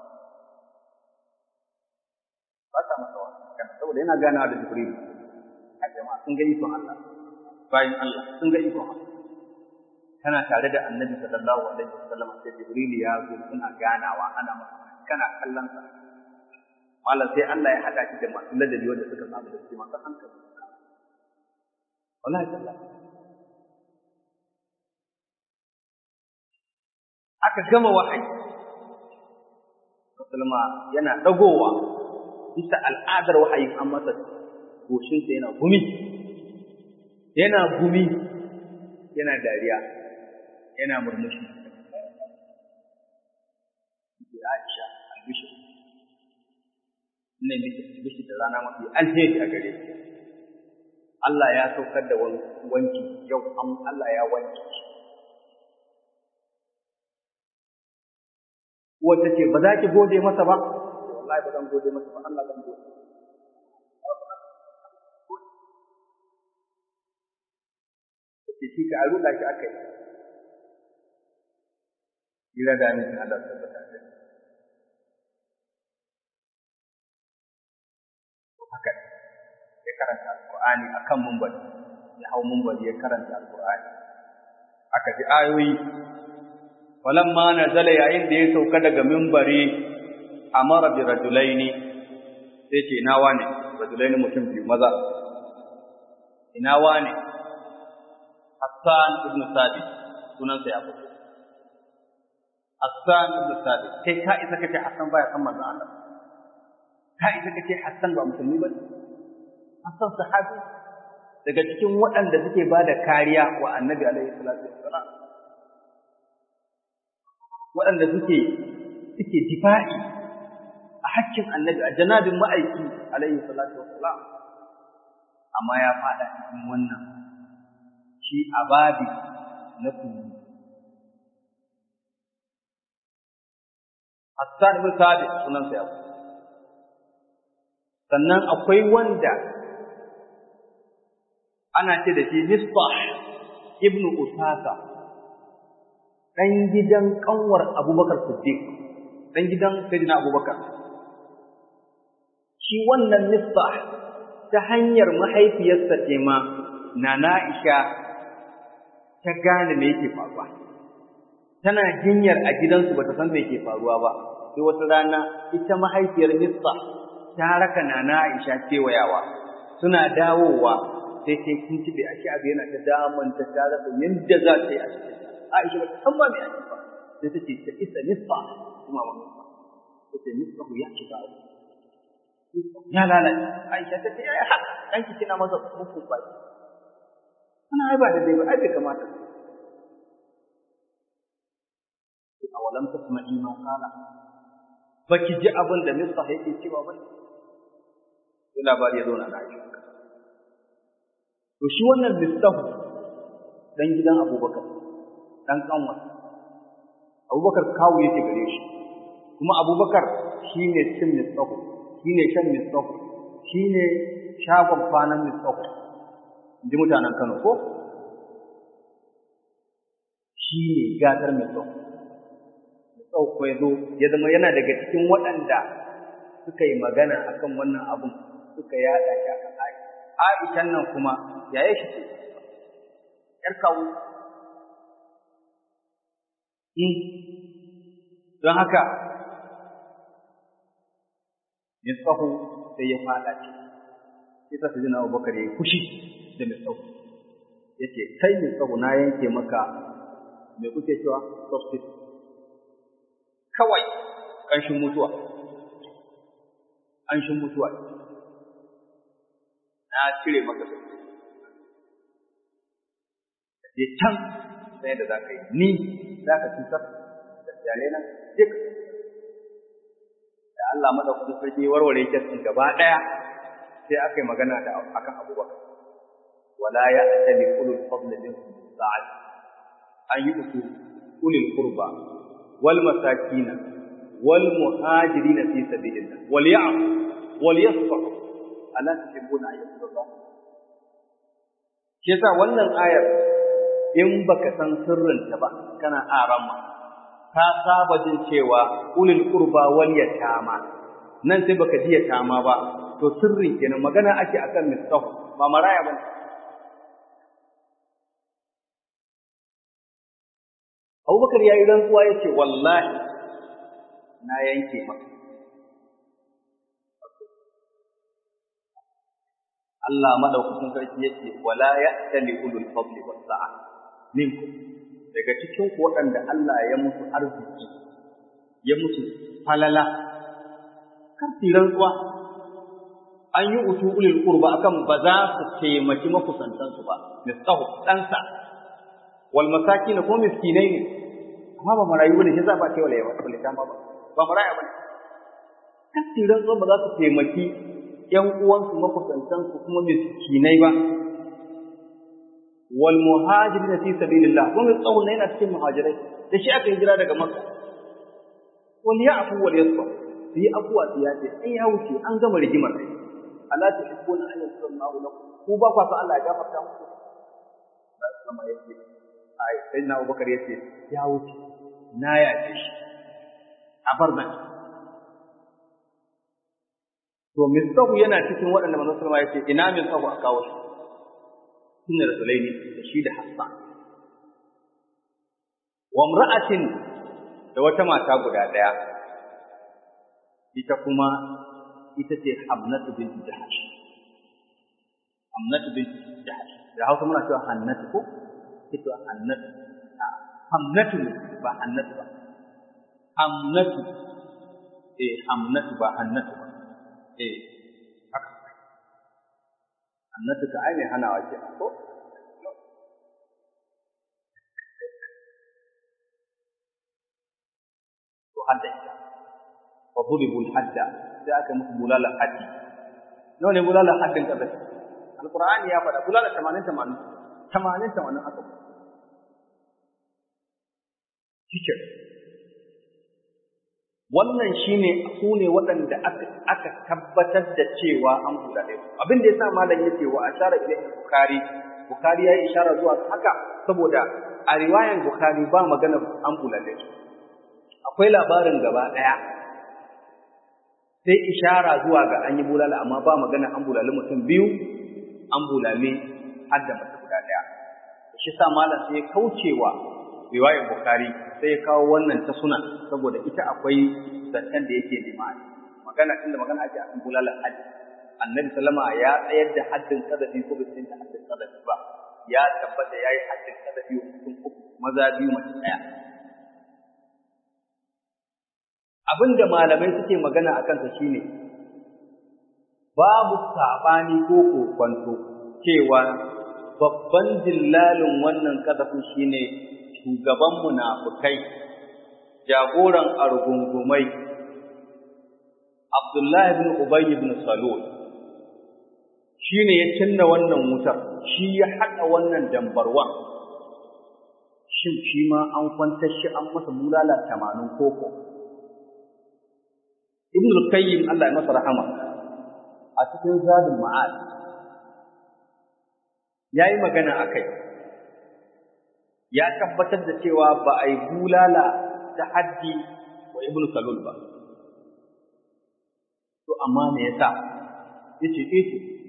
ba sa masa wata saboda yana ganawa da Jibril a jama'a sun ga ikon Allah bayan Allah sun ga ikon Allah kana tare da Annabi sallallahu alaihi wasallam sai Jibril ya zo suna ganawa ana masa kana kallon sa mallan sai Allah ya hada shi da masu ladabi wanda suka samu da shi masu hankali wallahi tallahi aka gama wahayi musulma yana dagowa bisa al'adar wahayin an masa goshinsa yana gumi yana gumi yana dariya yana murmushi Aisha albishir ne miki albishir da rana mafi alheri a gare ki Allah ya saukar da wanki yau an Allah ya wanki shi wata ce ba za ki gode masa ba wallahi ba zan gode masa ba Allah zan gode ce shi ka aruda shi aka yi ila da ni Allah tabbata da haka ya karanta alqur'ani akan munbari ya hau munbari ya karanta alqur'ani aka ji ayoyi falamma nazala yayin da ya sauka daga minbari amara bi rajulaini sai ce ina wane rajulaini mutum biyu maza ina wane Hassan ibn Sabit sunan sa ya fito Hassan ibn Sabit kai ka isa kace Hassan baya san manzon Allah ka isa kace Hassan ba musulmi ba Hassan sahabi daga cikin waɗanda suke ba da kariya wa annabi alaihi salatu wassalam waɗanda suke suke difa'i a hakkin annabi a janabin ma'aiki alaihi salatu wassalam amma ya faɗa cikin wannan shi ababi na tuni Hassan ibn Sabit sunansa ya sannan akwai wanda ana ce da shi Misbah ibn Usasa dan gidan kanwar Abubakar Siddiq dan gidan Sayyidina Abubakar shi wannan Misbah ta hanyar mahaifiyarsa ce ma Nana Aisha ta gane me yake faruwa tana jinyar a gidansu bata san me yake faruwa ba sai wata rana ita mahaifiyar Misbah ta raka Nana Aisha kewayawa suna dawowa sai sai kin tibe a shi abu yana ta daman ta ta rasa yadda za ta yi a cikin Aisha ba ta san ba me ake ba sai ta ce ta isa nisfa kuma ba nisfa ta ce nisfa ku ya shiga abu ya lalace Aisha ta ce ya ha dan ki kina masa muku ba ana ai ba da dai ba ai bai kamata awalam tasma'i ma qala baki ji abin da nisfa yake cewa ba sai labari ya zo na Aisha to shi wannan listafu dan gidan Abubakar dan kanwa Abubakar kawu yake gare shi kuma Abubakar shine cin listafu shine shan listafu shine shagon kwanan listafu inji mutanen Kano ko shine gatar listafu listafu ko yazo ya zama yana daga cikin waɗanda suka yi magana akan wannan abun suka yada shi akan ayi Aishan nan kuma yaye shi ce, ‘yar kawo. Don haka, Misfahu sai ya fada ce, sai ta jina Abubakar ya yi fushi da Misfahu. Ya ce, Kai Misfahu na yanke maka mai kuke cewa substitute. Kawai ƙanshin mutuwa. Ƙanshin mutuwa. na cire maka su je can sai da za ka yi ni za ka cutar da jare nan duk da Allah madaukakin sarki warware kyasin gaba ɗaya sai aka yi magana da akan abubakar wala ya atali ulul fadli minkum sa'ad an yi uku ulul qurba wal masakina wal muhajirina fi sabilillah wal ya'fu wal yasfahu ala tuhibbuna an yaghfira Allah shi yasa wannan ayar in baka san sirrin ta ba kana arama ka saba jin cewa ulul qurba wal yatama nan sai baka ji yatama ba to sirrin kenan magana ake akan mistahu ba maraya ba Abubakar ya yi rantsuwa ya ce wallahi na yanke maka Allah madaukakin sarki yake wala ya'tali ulul fadli was sa'a minkum daga cikin ku waɗanda Allah ya musu arziki ya musu falala kan tiran ruwa an yi utu ulul qurba akan ba za su taimaki makusantan su ba misahu ɗansa wal masakin ko miskinai ne amma ba marayu ne shi za ba ce wala yawa ba ba maraya ba kan tiran ruwa ba za su taimaki ‘yan uwansu makusantansu kuma miskinai ba, wal muhajirin na fi sabilillah kuma tsawon na yana cikin muhajirai da shi aka yi jira daga maka. Wal ya afu wal yasfa su yi afuwa su ya ce an ya wuce an gama rigimar kai. Allah ta shi kona an yanzu sallallahu lakum ku ba kwa san Allah ya gafarta muku. Ba sama yake ai sai na Abubakar yace ya wuce na yace shi a bar nan to misahu yana cikin waɗanda manzon sallama ya ce ina misahu a kawo shi sunna rasulaini da shi da hassan wa imra'atin da wata mata guda ɗaya ita kuma ita ce hamnatu binti jahash hamnatu binti jahash da hausa muna cewa hannatu ko ita hannatu hamnatu ba hannatu ba hamnatu eh hamnatu ba hannatu ba eh haka annatu ka ai mai hanawa ke ko to hadda ita fa duribu hadda sai aka musu bulala haddi nawa ne bulala haddin kaza alqur'ani ya faɗa bulala 80 80 80 80 aka shike wannan shine su ne waɗanda aka aka tabbatar da cewa an bulale su abin da yasa malam yake wa ashara ilayhi bukhari bukhari yayi ishara zuwa haka saboda a riwayan bukhari ba magana an bulale su akwai labarin gaba ɗaya sai ishara zuwa ga an yi bulala amma ba magana an bulale mutum biyu an bulale har da mace guda ɗaya shi sa malam sai ya kaucewa riwayar bukhari sai ya kawo wannan ta suna saboda ita akwai zancen da yake limani magana tunda magana ake akan bulalar haddi annabi sallama ya tsayar da haddin kadafi ko bai tsayar da haddin kadafi ba ya tabbata yayi haddin kadafi wa mutum uku maza biyu mace ɗaya abin da malamai suke magana a kansa shine babu saɓani ko kokwanto cewa babban dillalin wannan kadafin shine shugaban munafukai jagoran argungumai Abdullahi ibn Ubay ibn Salul shine ya cinna wannan wutar shi ya haɗa wannan dambarwa shin shi ma an kwantar shi an masa bulala tamanin koko Ibn al-Qayyim Allah ya masa rahama a cikin Zadul Ma'ad yayi magana akai ya tabbatar da cewa ba a yi bulala ta haddi wa Ibn Salul ba to amma me yasa yace eh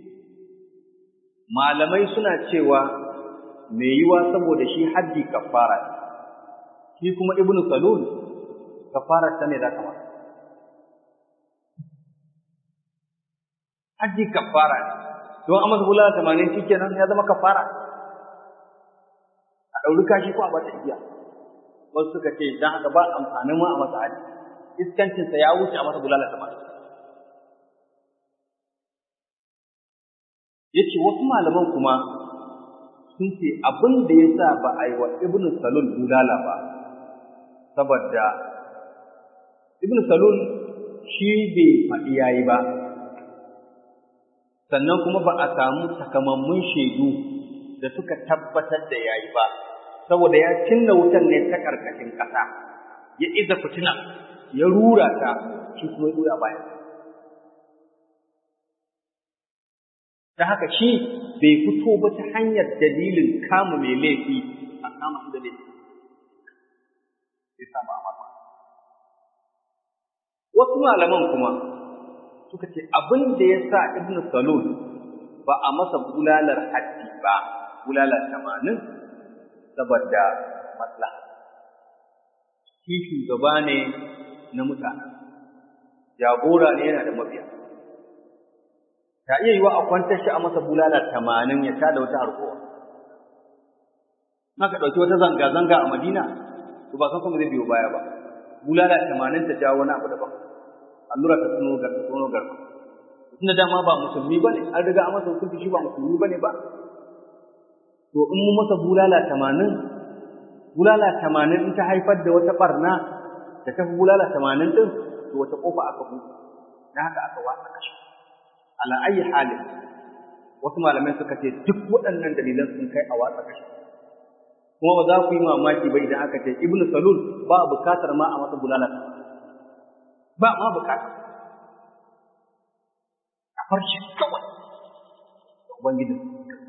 malamai suna cewa me yiwa saboda shi haddi kafara shi kuma Ibn Salul kafara ta ne da kamar haji kafara don amma bulala tamanin shi kenan ya zama kafara a ɗauri kashi ko a bata igiya wasu suka ce dan haka ba amfanin ma a masa haji iskancinsa ya wuce a masa bulala tamanin ya ce wasu malaman kuma sun ce abin da ya sa ba a yi wa ibn salul bulala ba saboda ibn salul shi bai faɗi yayi ba sannan kuma ba a samu takamammun shaidu da suka tabbatar da yayi ba saboda ya cinna wutan ne ta karkashin ƙasa ya iza fitina ya rura ta shi kuma ya baya ta haka shi bai fito ba ta hanyar dalilin kama mai laifi a kama da laifi sai samu amana wasu malaman kuma suka ce abin da ya sa ibnu salul ba a masa bulalar haddi ba bulalar tamanin saboda maslaha shi shugaba ne na mutane jagora ne yana da mabiya ta iya yiwa a kwantar shi a masa bulalar tamanin ya tada wata harkowa Naka ɗauki wata zanga-zanga a Madina, to ba san kuma zai biyo baya ba. Bulala tamanin ta jawo wani abu daban. allura ta tuno ga tuno garba tunda dama ba musulmi bane an riga an masa hukunci shi ba musulmi bane ba to in mu masa bulala 80 bulala 80 in ta haifar da wata barna da ta bulala 80 din to wata kofa aka buɗe dan haka aka wasa kashi ala ayi halin wasu malamai suka ce duk waɗannan dalilan sun kai a watsa kashi kuma ba za ku yi mamaki ba idan aka ce ibnu salul ba bukatar ma a masa bulala ba ma bukata a farshi kawai da ubangijin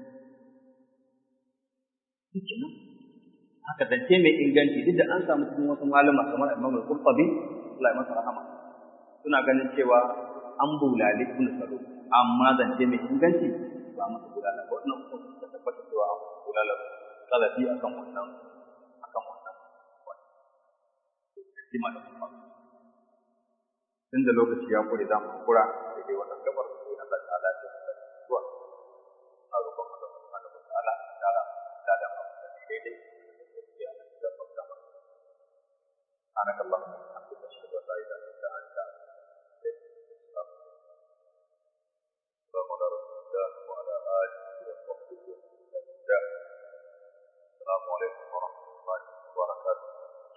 shi nan haka zance mai inganci duk da an samu cikin wasu malama kamar Imam Al-Qurtubi Allah ya masa rahama suna ganin cewa an bulali ibn Salul amma zance mai inganci ba masa bulala ba wannan kuma suka tabbata cewa an bulala salafi akan wannan akan wannan jima da kuma tun da lokaci ya kure za mu kura da dai wannan gabar sai Allah ta'ala ya tsaya zuwa a roƙon Allah subhanahu wa ta'ala ya da da mu da daidai ya da fakka سبحانك اللهم وبحمدك اشهد ان لا اله الا انت استغفرك واتوب اليك وعلى رسول الله وعلى اله عليكم ورحمة الله وبركاته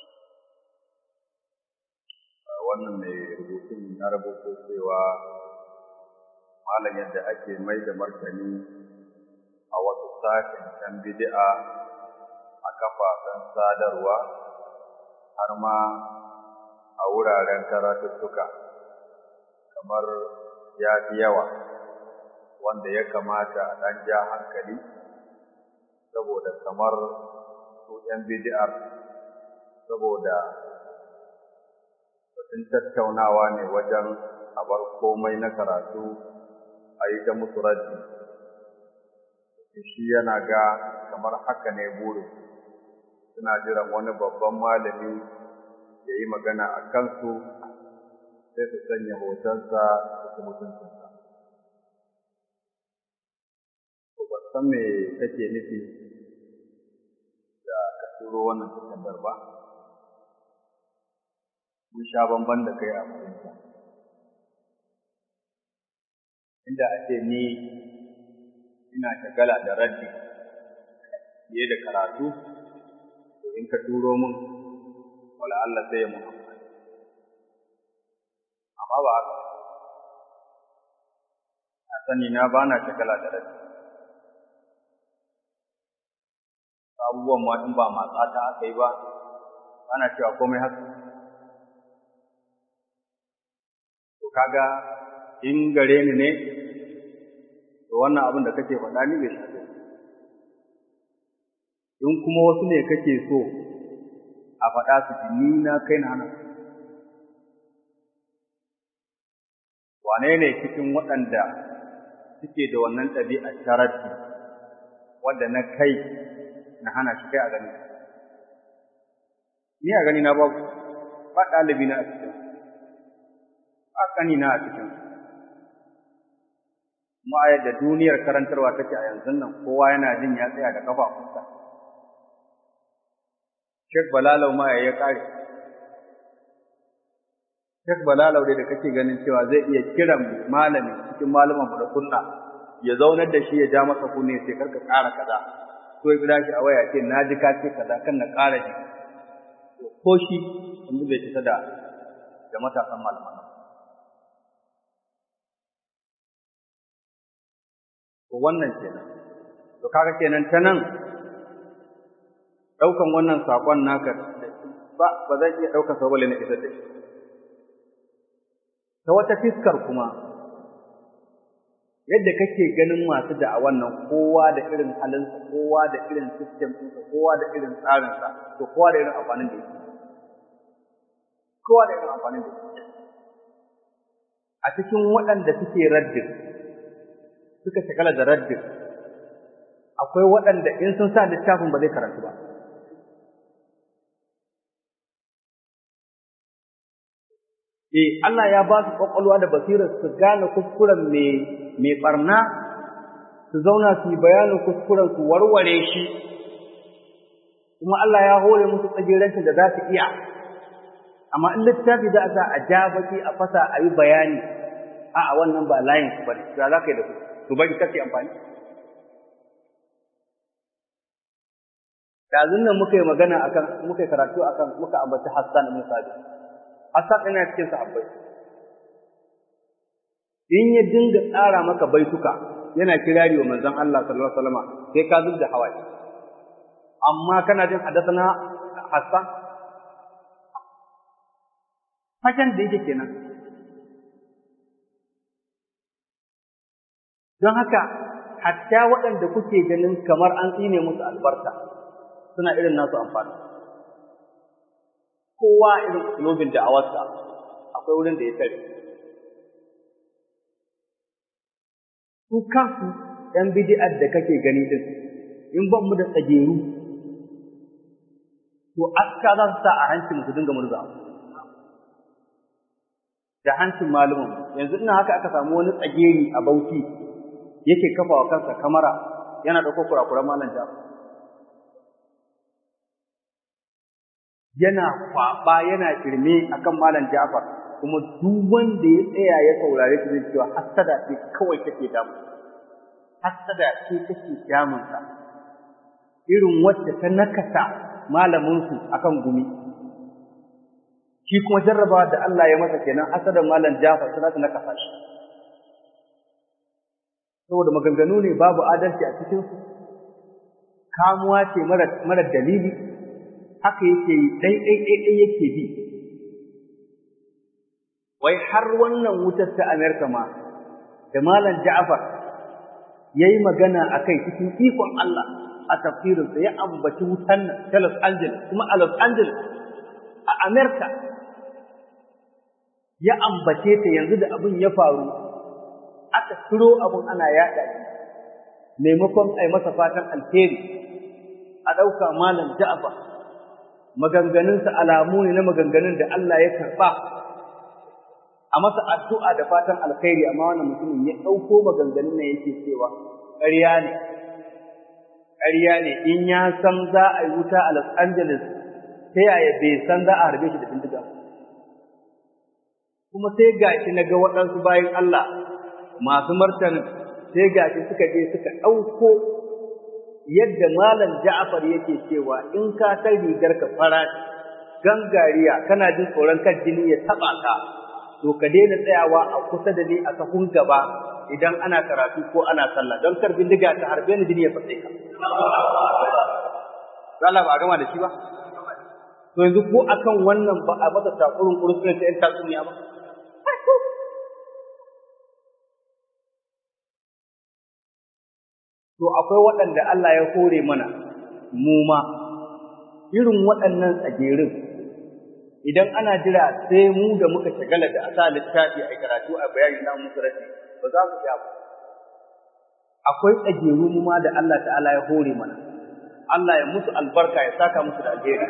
wannan mai rubutun ya rubuto cewa malam yadda ake mai da martani a wasu sashen can bid'a a kafafen sadarwa har ma a wuraren karatuttuka kamar ya fi yawa wanda ya kamata a ɗan ja hankali saboda kamar su ‘yan bid'ar saboda batun tattaunawa ne wajen a bar komai na karatu a yi ta musu raddi shi yana ga kamar haka ne burin suna jiran wani babban malami ya yi magana a kansu sai su sanya hotonsa da su mutuntunsa. Ba san me kake nufi da ka turo wannan takardar ba? Mun sha bamban da kai a fahimta. Inda a ce ni ina shagala da raddi fiye da karatu, to in ka turo min wala Allah sai ya mun amfani. Amma ba haka. A sani na ba na shagala da raddi. Abubuwan ma in ba matsa ta aka yi ba, ana cewa komai haka. To kaga in gare ni ne, to wannan abin da kake faɗa ni bai shafe in kuma wasu ne kake so a faɗa su ji ni na kai na hana wane ne cikin waɗanda suke da wannan ɗabi'ar sharati wadda na kai na hana shi kai a gani ni a gani na babu ba ɗalibi na a cikin ba ƙani na a cikin kuma a yadda duniyar karantarwa take a yanzu nan kowa yana jin ya tsaya da kafafunsa Sheikh Balalau ma ya kare Sheikh Balalau dai da kake ganin cewa zai iya kiran malami cikin malaman da kunna ya zaunar da shi ya ja masa kunne sai karka ƙara kaza ko ya kira shi a waya ce na ji ka ce kaza kan na ƙara ji ko shi yanzu bai fita da da matasan malaman nan to wannan kenan to kaga kenan ta nan ɗaukan wannan saƙon naka ba ba zan iya ɗaukar sa bale na isar da shi ta wata fiskar kuma yadda kake ganin masu da'awan nan kowa da irin halinsa kowa da irin system ɗinsa kowa da irin tsarinsa to kowa da irin amfanin da yake kowa da irin amfanin da yake a cikin waɗanda suke raddin suka shagala da raddin akwai waɗanda in sun sa littafin ba zai karantu ba Eh, Allah ya ba su ƙwaƙwalwa da basirar su gane kuskuren mai ɓarna, su zauna su yi bayanin kuskuren su warware shi, kuma Allah ya hore musu tsagirancin da za su iya. Amma in littafi za a sa a ja baki a fasa a yi bayani, a a wannan ba layin su bane, za ka yi da su, su bari kake amfani. Ɗazun nan muka yi magana akan, muka yi karatu akan, muka ambaci Hassan ibn Sabit. Asad ina cikin sahabbai. In ya dinga tsara maka baituka yana kirari wa manzon Allah sallallahu alaihi wasallam sai ka zubda hawaye. Amma kana jin hadathana Hassan Hakan da yake kenan. Don haka hatta waɗanda kuke ganin kamar an tsine musu albarka suna irin nasu amfani. kowa irin usulobin da'awarsa akwai wurin da ya tare. Su kansu ‘yan bidi'ar da kake gani ɗin, in ban mu da tsageru, to aska za su sa a hancin su dinga murza. Da hancin malumin, yanzu ina haka aka samu wani tsageri a bauchi yake kafa wa kansa kamara yana ɗauko kurakuran malam jafar. yana kwaɓa yana firme akan malam Ja'far kuma duk wanda ya tsaya ya saurare shi zai cewa hasada ce kawai take damu hasada ce take damun sa irin wacce ta nakasa malaminsu akan gumi shi kuma jarrabawa da Allah ya masa kenan hasadan malam Jafar sai ta nakasa shi saboda maganganu ne babu adalci a cikin su kamuwa ce mara mara dalili haka yake yi dai dai dai dai yake bi wai har wannan wutar ta Amerika ma da malam Ja'far yayi magana akai cikin ikon Allah a tafsirinsa ya ambaci wutan ta Los Angeles kuma a Los Angeles a Amerika ya ambace ta yanzu da abin ya faru aka turo abin ana yaɗa shi maimakon a yi masa fatan alheri a ɗauka malam Ja'far maganganunsa alamu ne na maganganun da Allah ya karɓa a masa addu'a da fatan alkhairi amma wannan mutumin ya ɗauko maganganun nan yake cewa ƙarya ne ƙarya ne in ya san za a yi wuta a Los Angeles ta yaya bai san za a harbe shi da bindiga kuma sai gashi na ga waɗansu bayan Allah masu martanin sai gashi suka je suka ɗauko yadda malam Ja'far yake cewa in ka san rigar ka fara gangariya kana jin tsoron kan jini ya taɓa ka to ka daina tsayawa a kusa da ni a sahun gaba idan ana karatu ko ana sallah don kar bindiga ta harbe ni jini ya fatse ka Allah ba a gama da shi ba to yanzu ko akan wannan ba a masa takurin kurkuren ta yan tatsuniya ba to akwai waɗanda Allah ya hore mana mu ma irin waɗannan tsagerin idan ana jira sai mu da muka shagala da asa littafi a karatu a bayani na musulunci ba za mu ja ba akwai tsageru mu ma da Allah ta'ala ya hore mana Allah ya musu albarka ya saka musu da alheri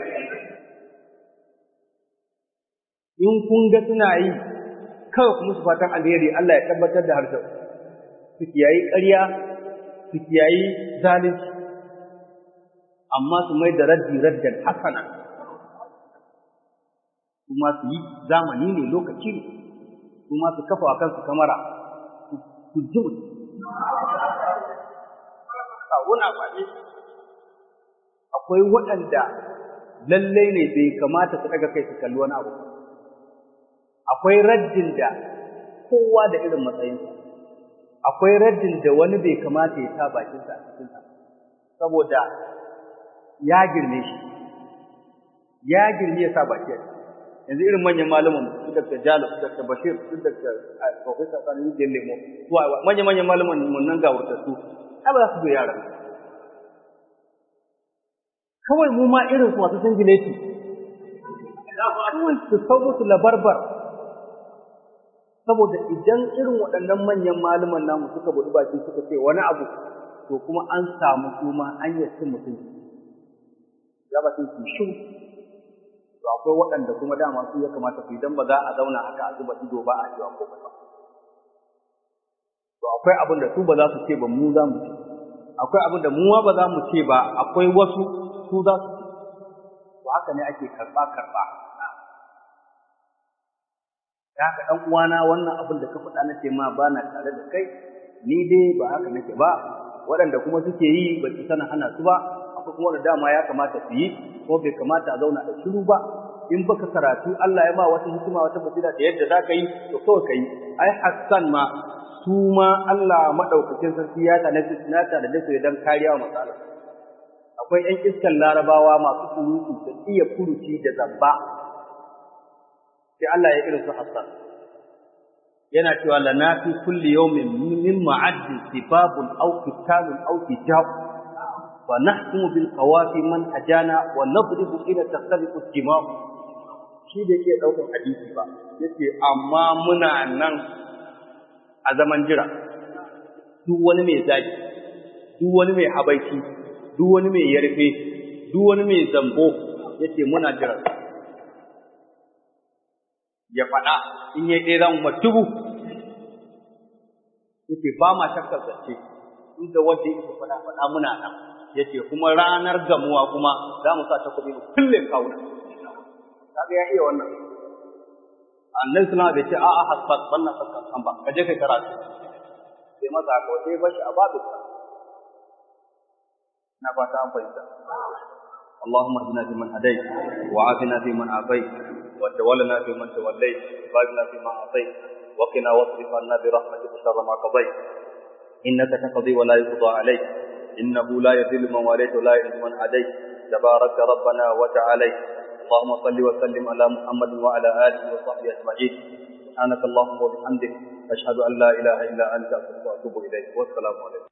in kun ga suna yi kawai ku musu fatan alheri Allah ya tabbatar da harshen su kiyayi ƙarya su kiyayi zalunci amma su mai da raddi raddan hasana kuma su yi zamani ne lokaci ne kuma su kafa wa kansu kamara su ji wuna faɗi akwai waɗanda lallai ne bai kamata su ɗaga kai su kalli wani abu akwai raddin da kowa da irin matsayinsa akwai raddin da wani bai kamata ya sa bakinsa a cikinsa saboda ya girme shi ya girme ya sa baki a yanzu irin manyan malaman su Dr. Jalo su Dr. Bashir su Dr. Professor Sani Rijiyar Lemo su manyan manyan malaman mun nan ga wurtattu ai ba za su zo yaran kawai mu ma irin su masu singileti kawai su sau musu labarbar saboda idan irin waɗannan manyan malaman namu suka buɗi baki suka ce wani abu to kuma an samu kuma an yi cin mutunci ya ba su shi to akwai waɗanda kuma dama su ya kamata su idan ba za a zauna haka a zuba ido ba a cewa ko ba to akwai abin da su ba za su ce ba mu za mu ce akwai abin da mu ma ba za mu ce ba akwai wasu su za su ce to haka ne ake karɓa karɓa da haka ɗan uwana wannan abin da ka faɗa na ce ma ba na tare da kai ni dai ba haka nake ba waɗanda kuma suke yi ba su sana hana su ba akwai kuma da dama ya kamata su yi ko bai kamata a zauna a shiru ba in baka karatu Allah ya ba wata hikima wata basira da yadda zaka yi to kawai kai ai Hassan ma su ma Allah madaukakin sarki ya tana na ta da dace dan kariya wa matsala akwai ƴan iskan larabawa masu surutu da iya furuci da zamba sai Allah ya irin su Hassan yana cewa lana fi kulli yawmin min ma'addi sibabun aw qitalun aw hijab wa nahkumu bil qawafi man hajana wa nadribu ila takhaliqu al-jima' shi da yake daukar hadisi ba yace amma muna nan a zaman jira duk wani mai zaki duk wani mai habaici duk wani mai yarfe duk wani mai zambo yace muna jira ya faɗa in ya ɗaya zan matubu yace ba ma shakkar zance in da wanda yake faɗa faɗa muna nan yace kuma ranar gamuwa kuma za mu sa ta kuɗi mu kulle kawuna kaga ya iya wannan annabi sallallahu alaihi wasallam bai ce a'a hasbat wannan sakkan kan ba ka je kai karatu sai maza ka sai bashi a babu na fata an fahimta اللهم اهدنا فيمن هديت وعافنا فيمن عافيت وتولنا فيمن توليت وبارك فيما اعطيت وقنا واصرف عنا برحمتك شر ما قضيت انك تقضي ولا يقضى عليك انه لا يذل من واليت ولا يعز من عاديت تبارك ربنا وتعالى اللهم صل وسلم على محمد وعلى اله وصحبه اجمعين سبحانك اللهم وبحمدك اشهد ان لا اله الا انت استغفرك واتوب اليك والسلام عليكم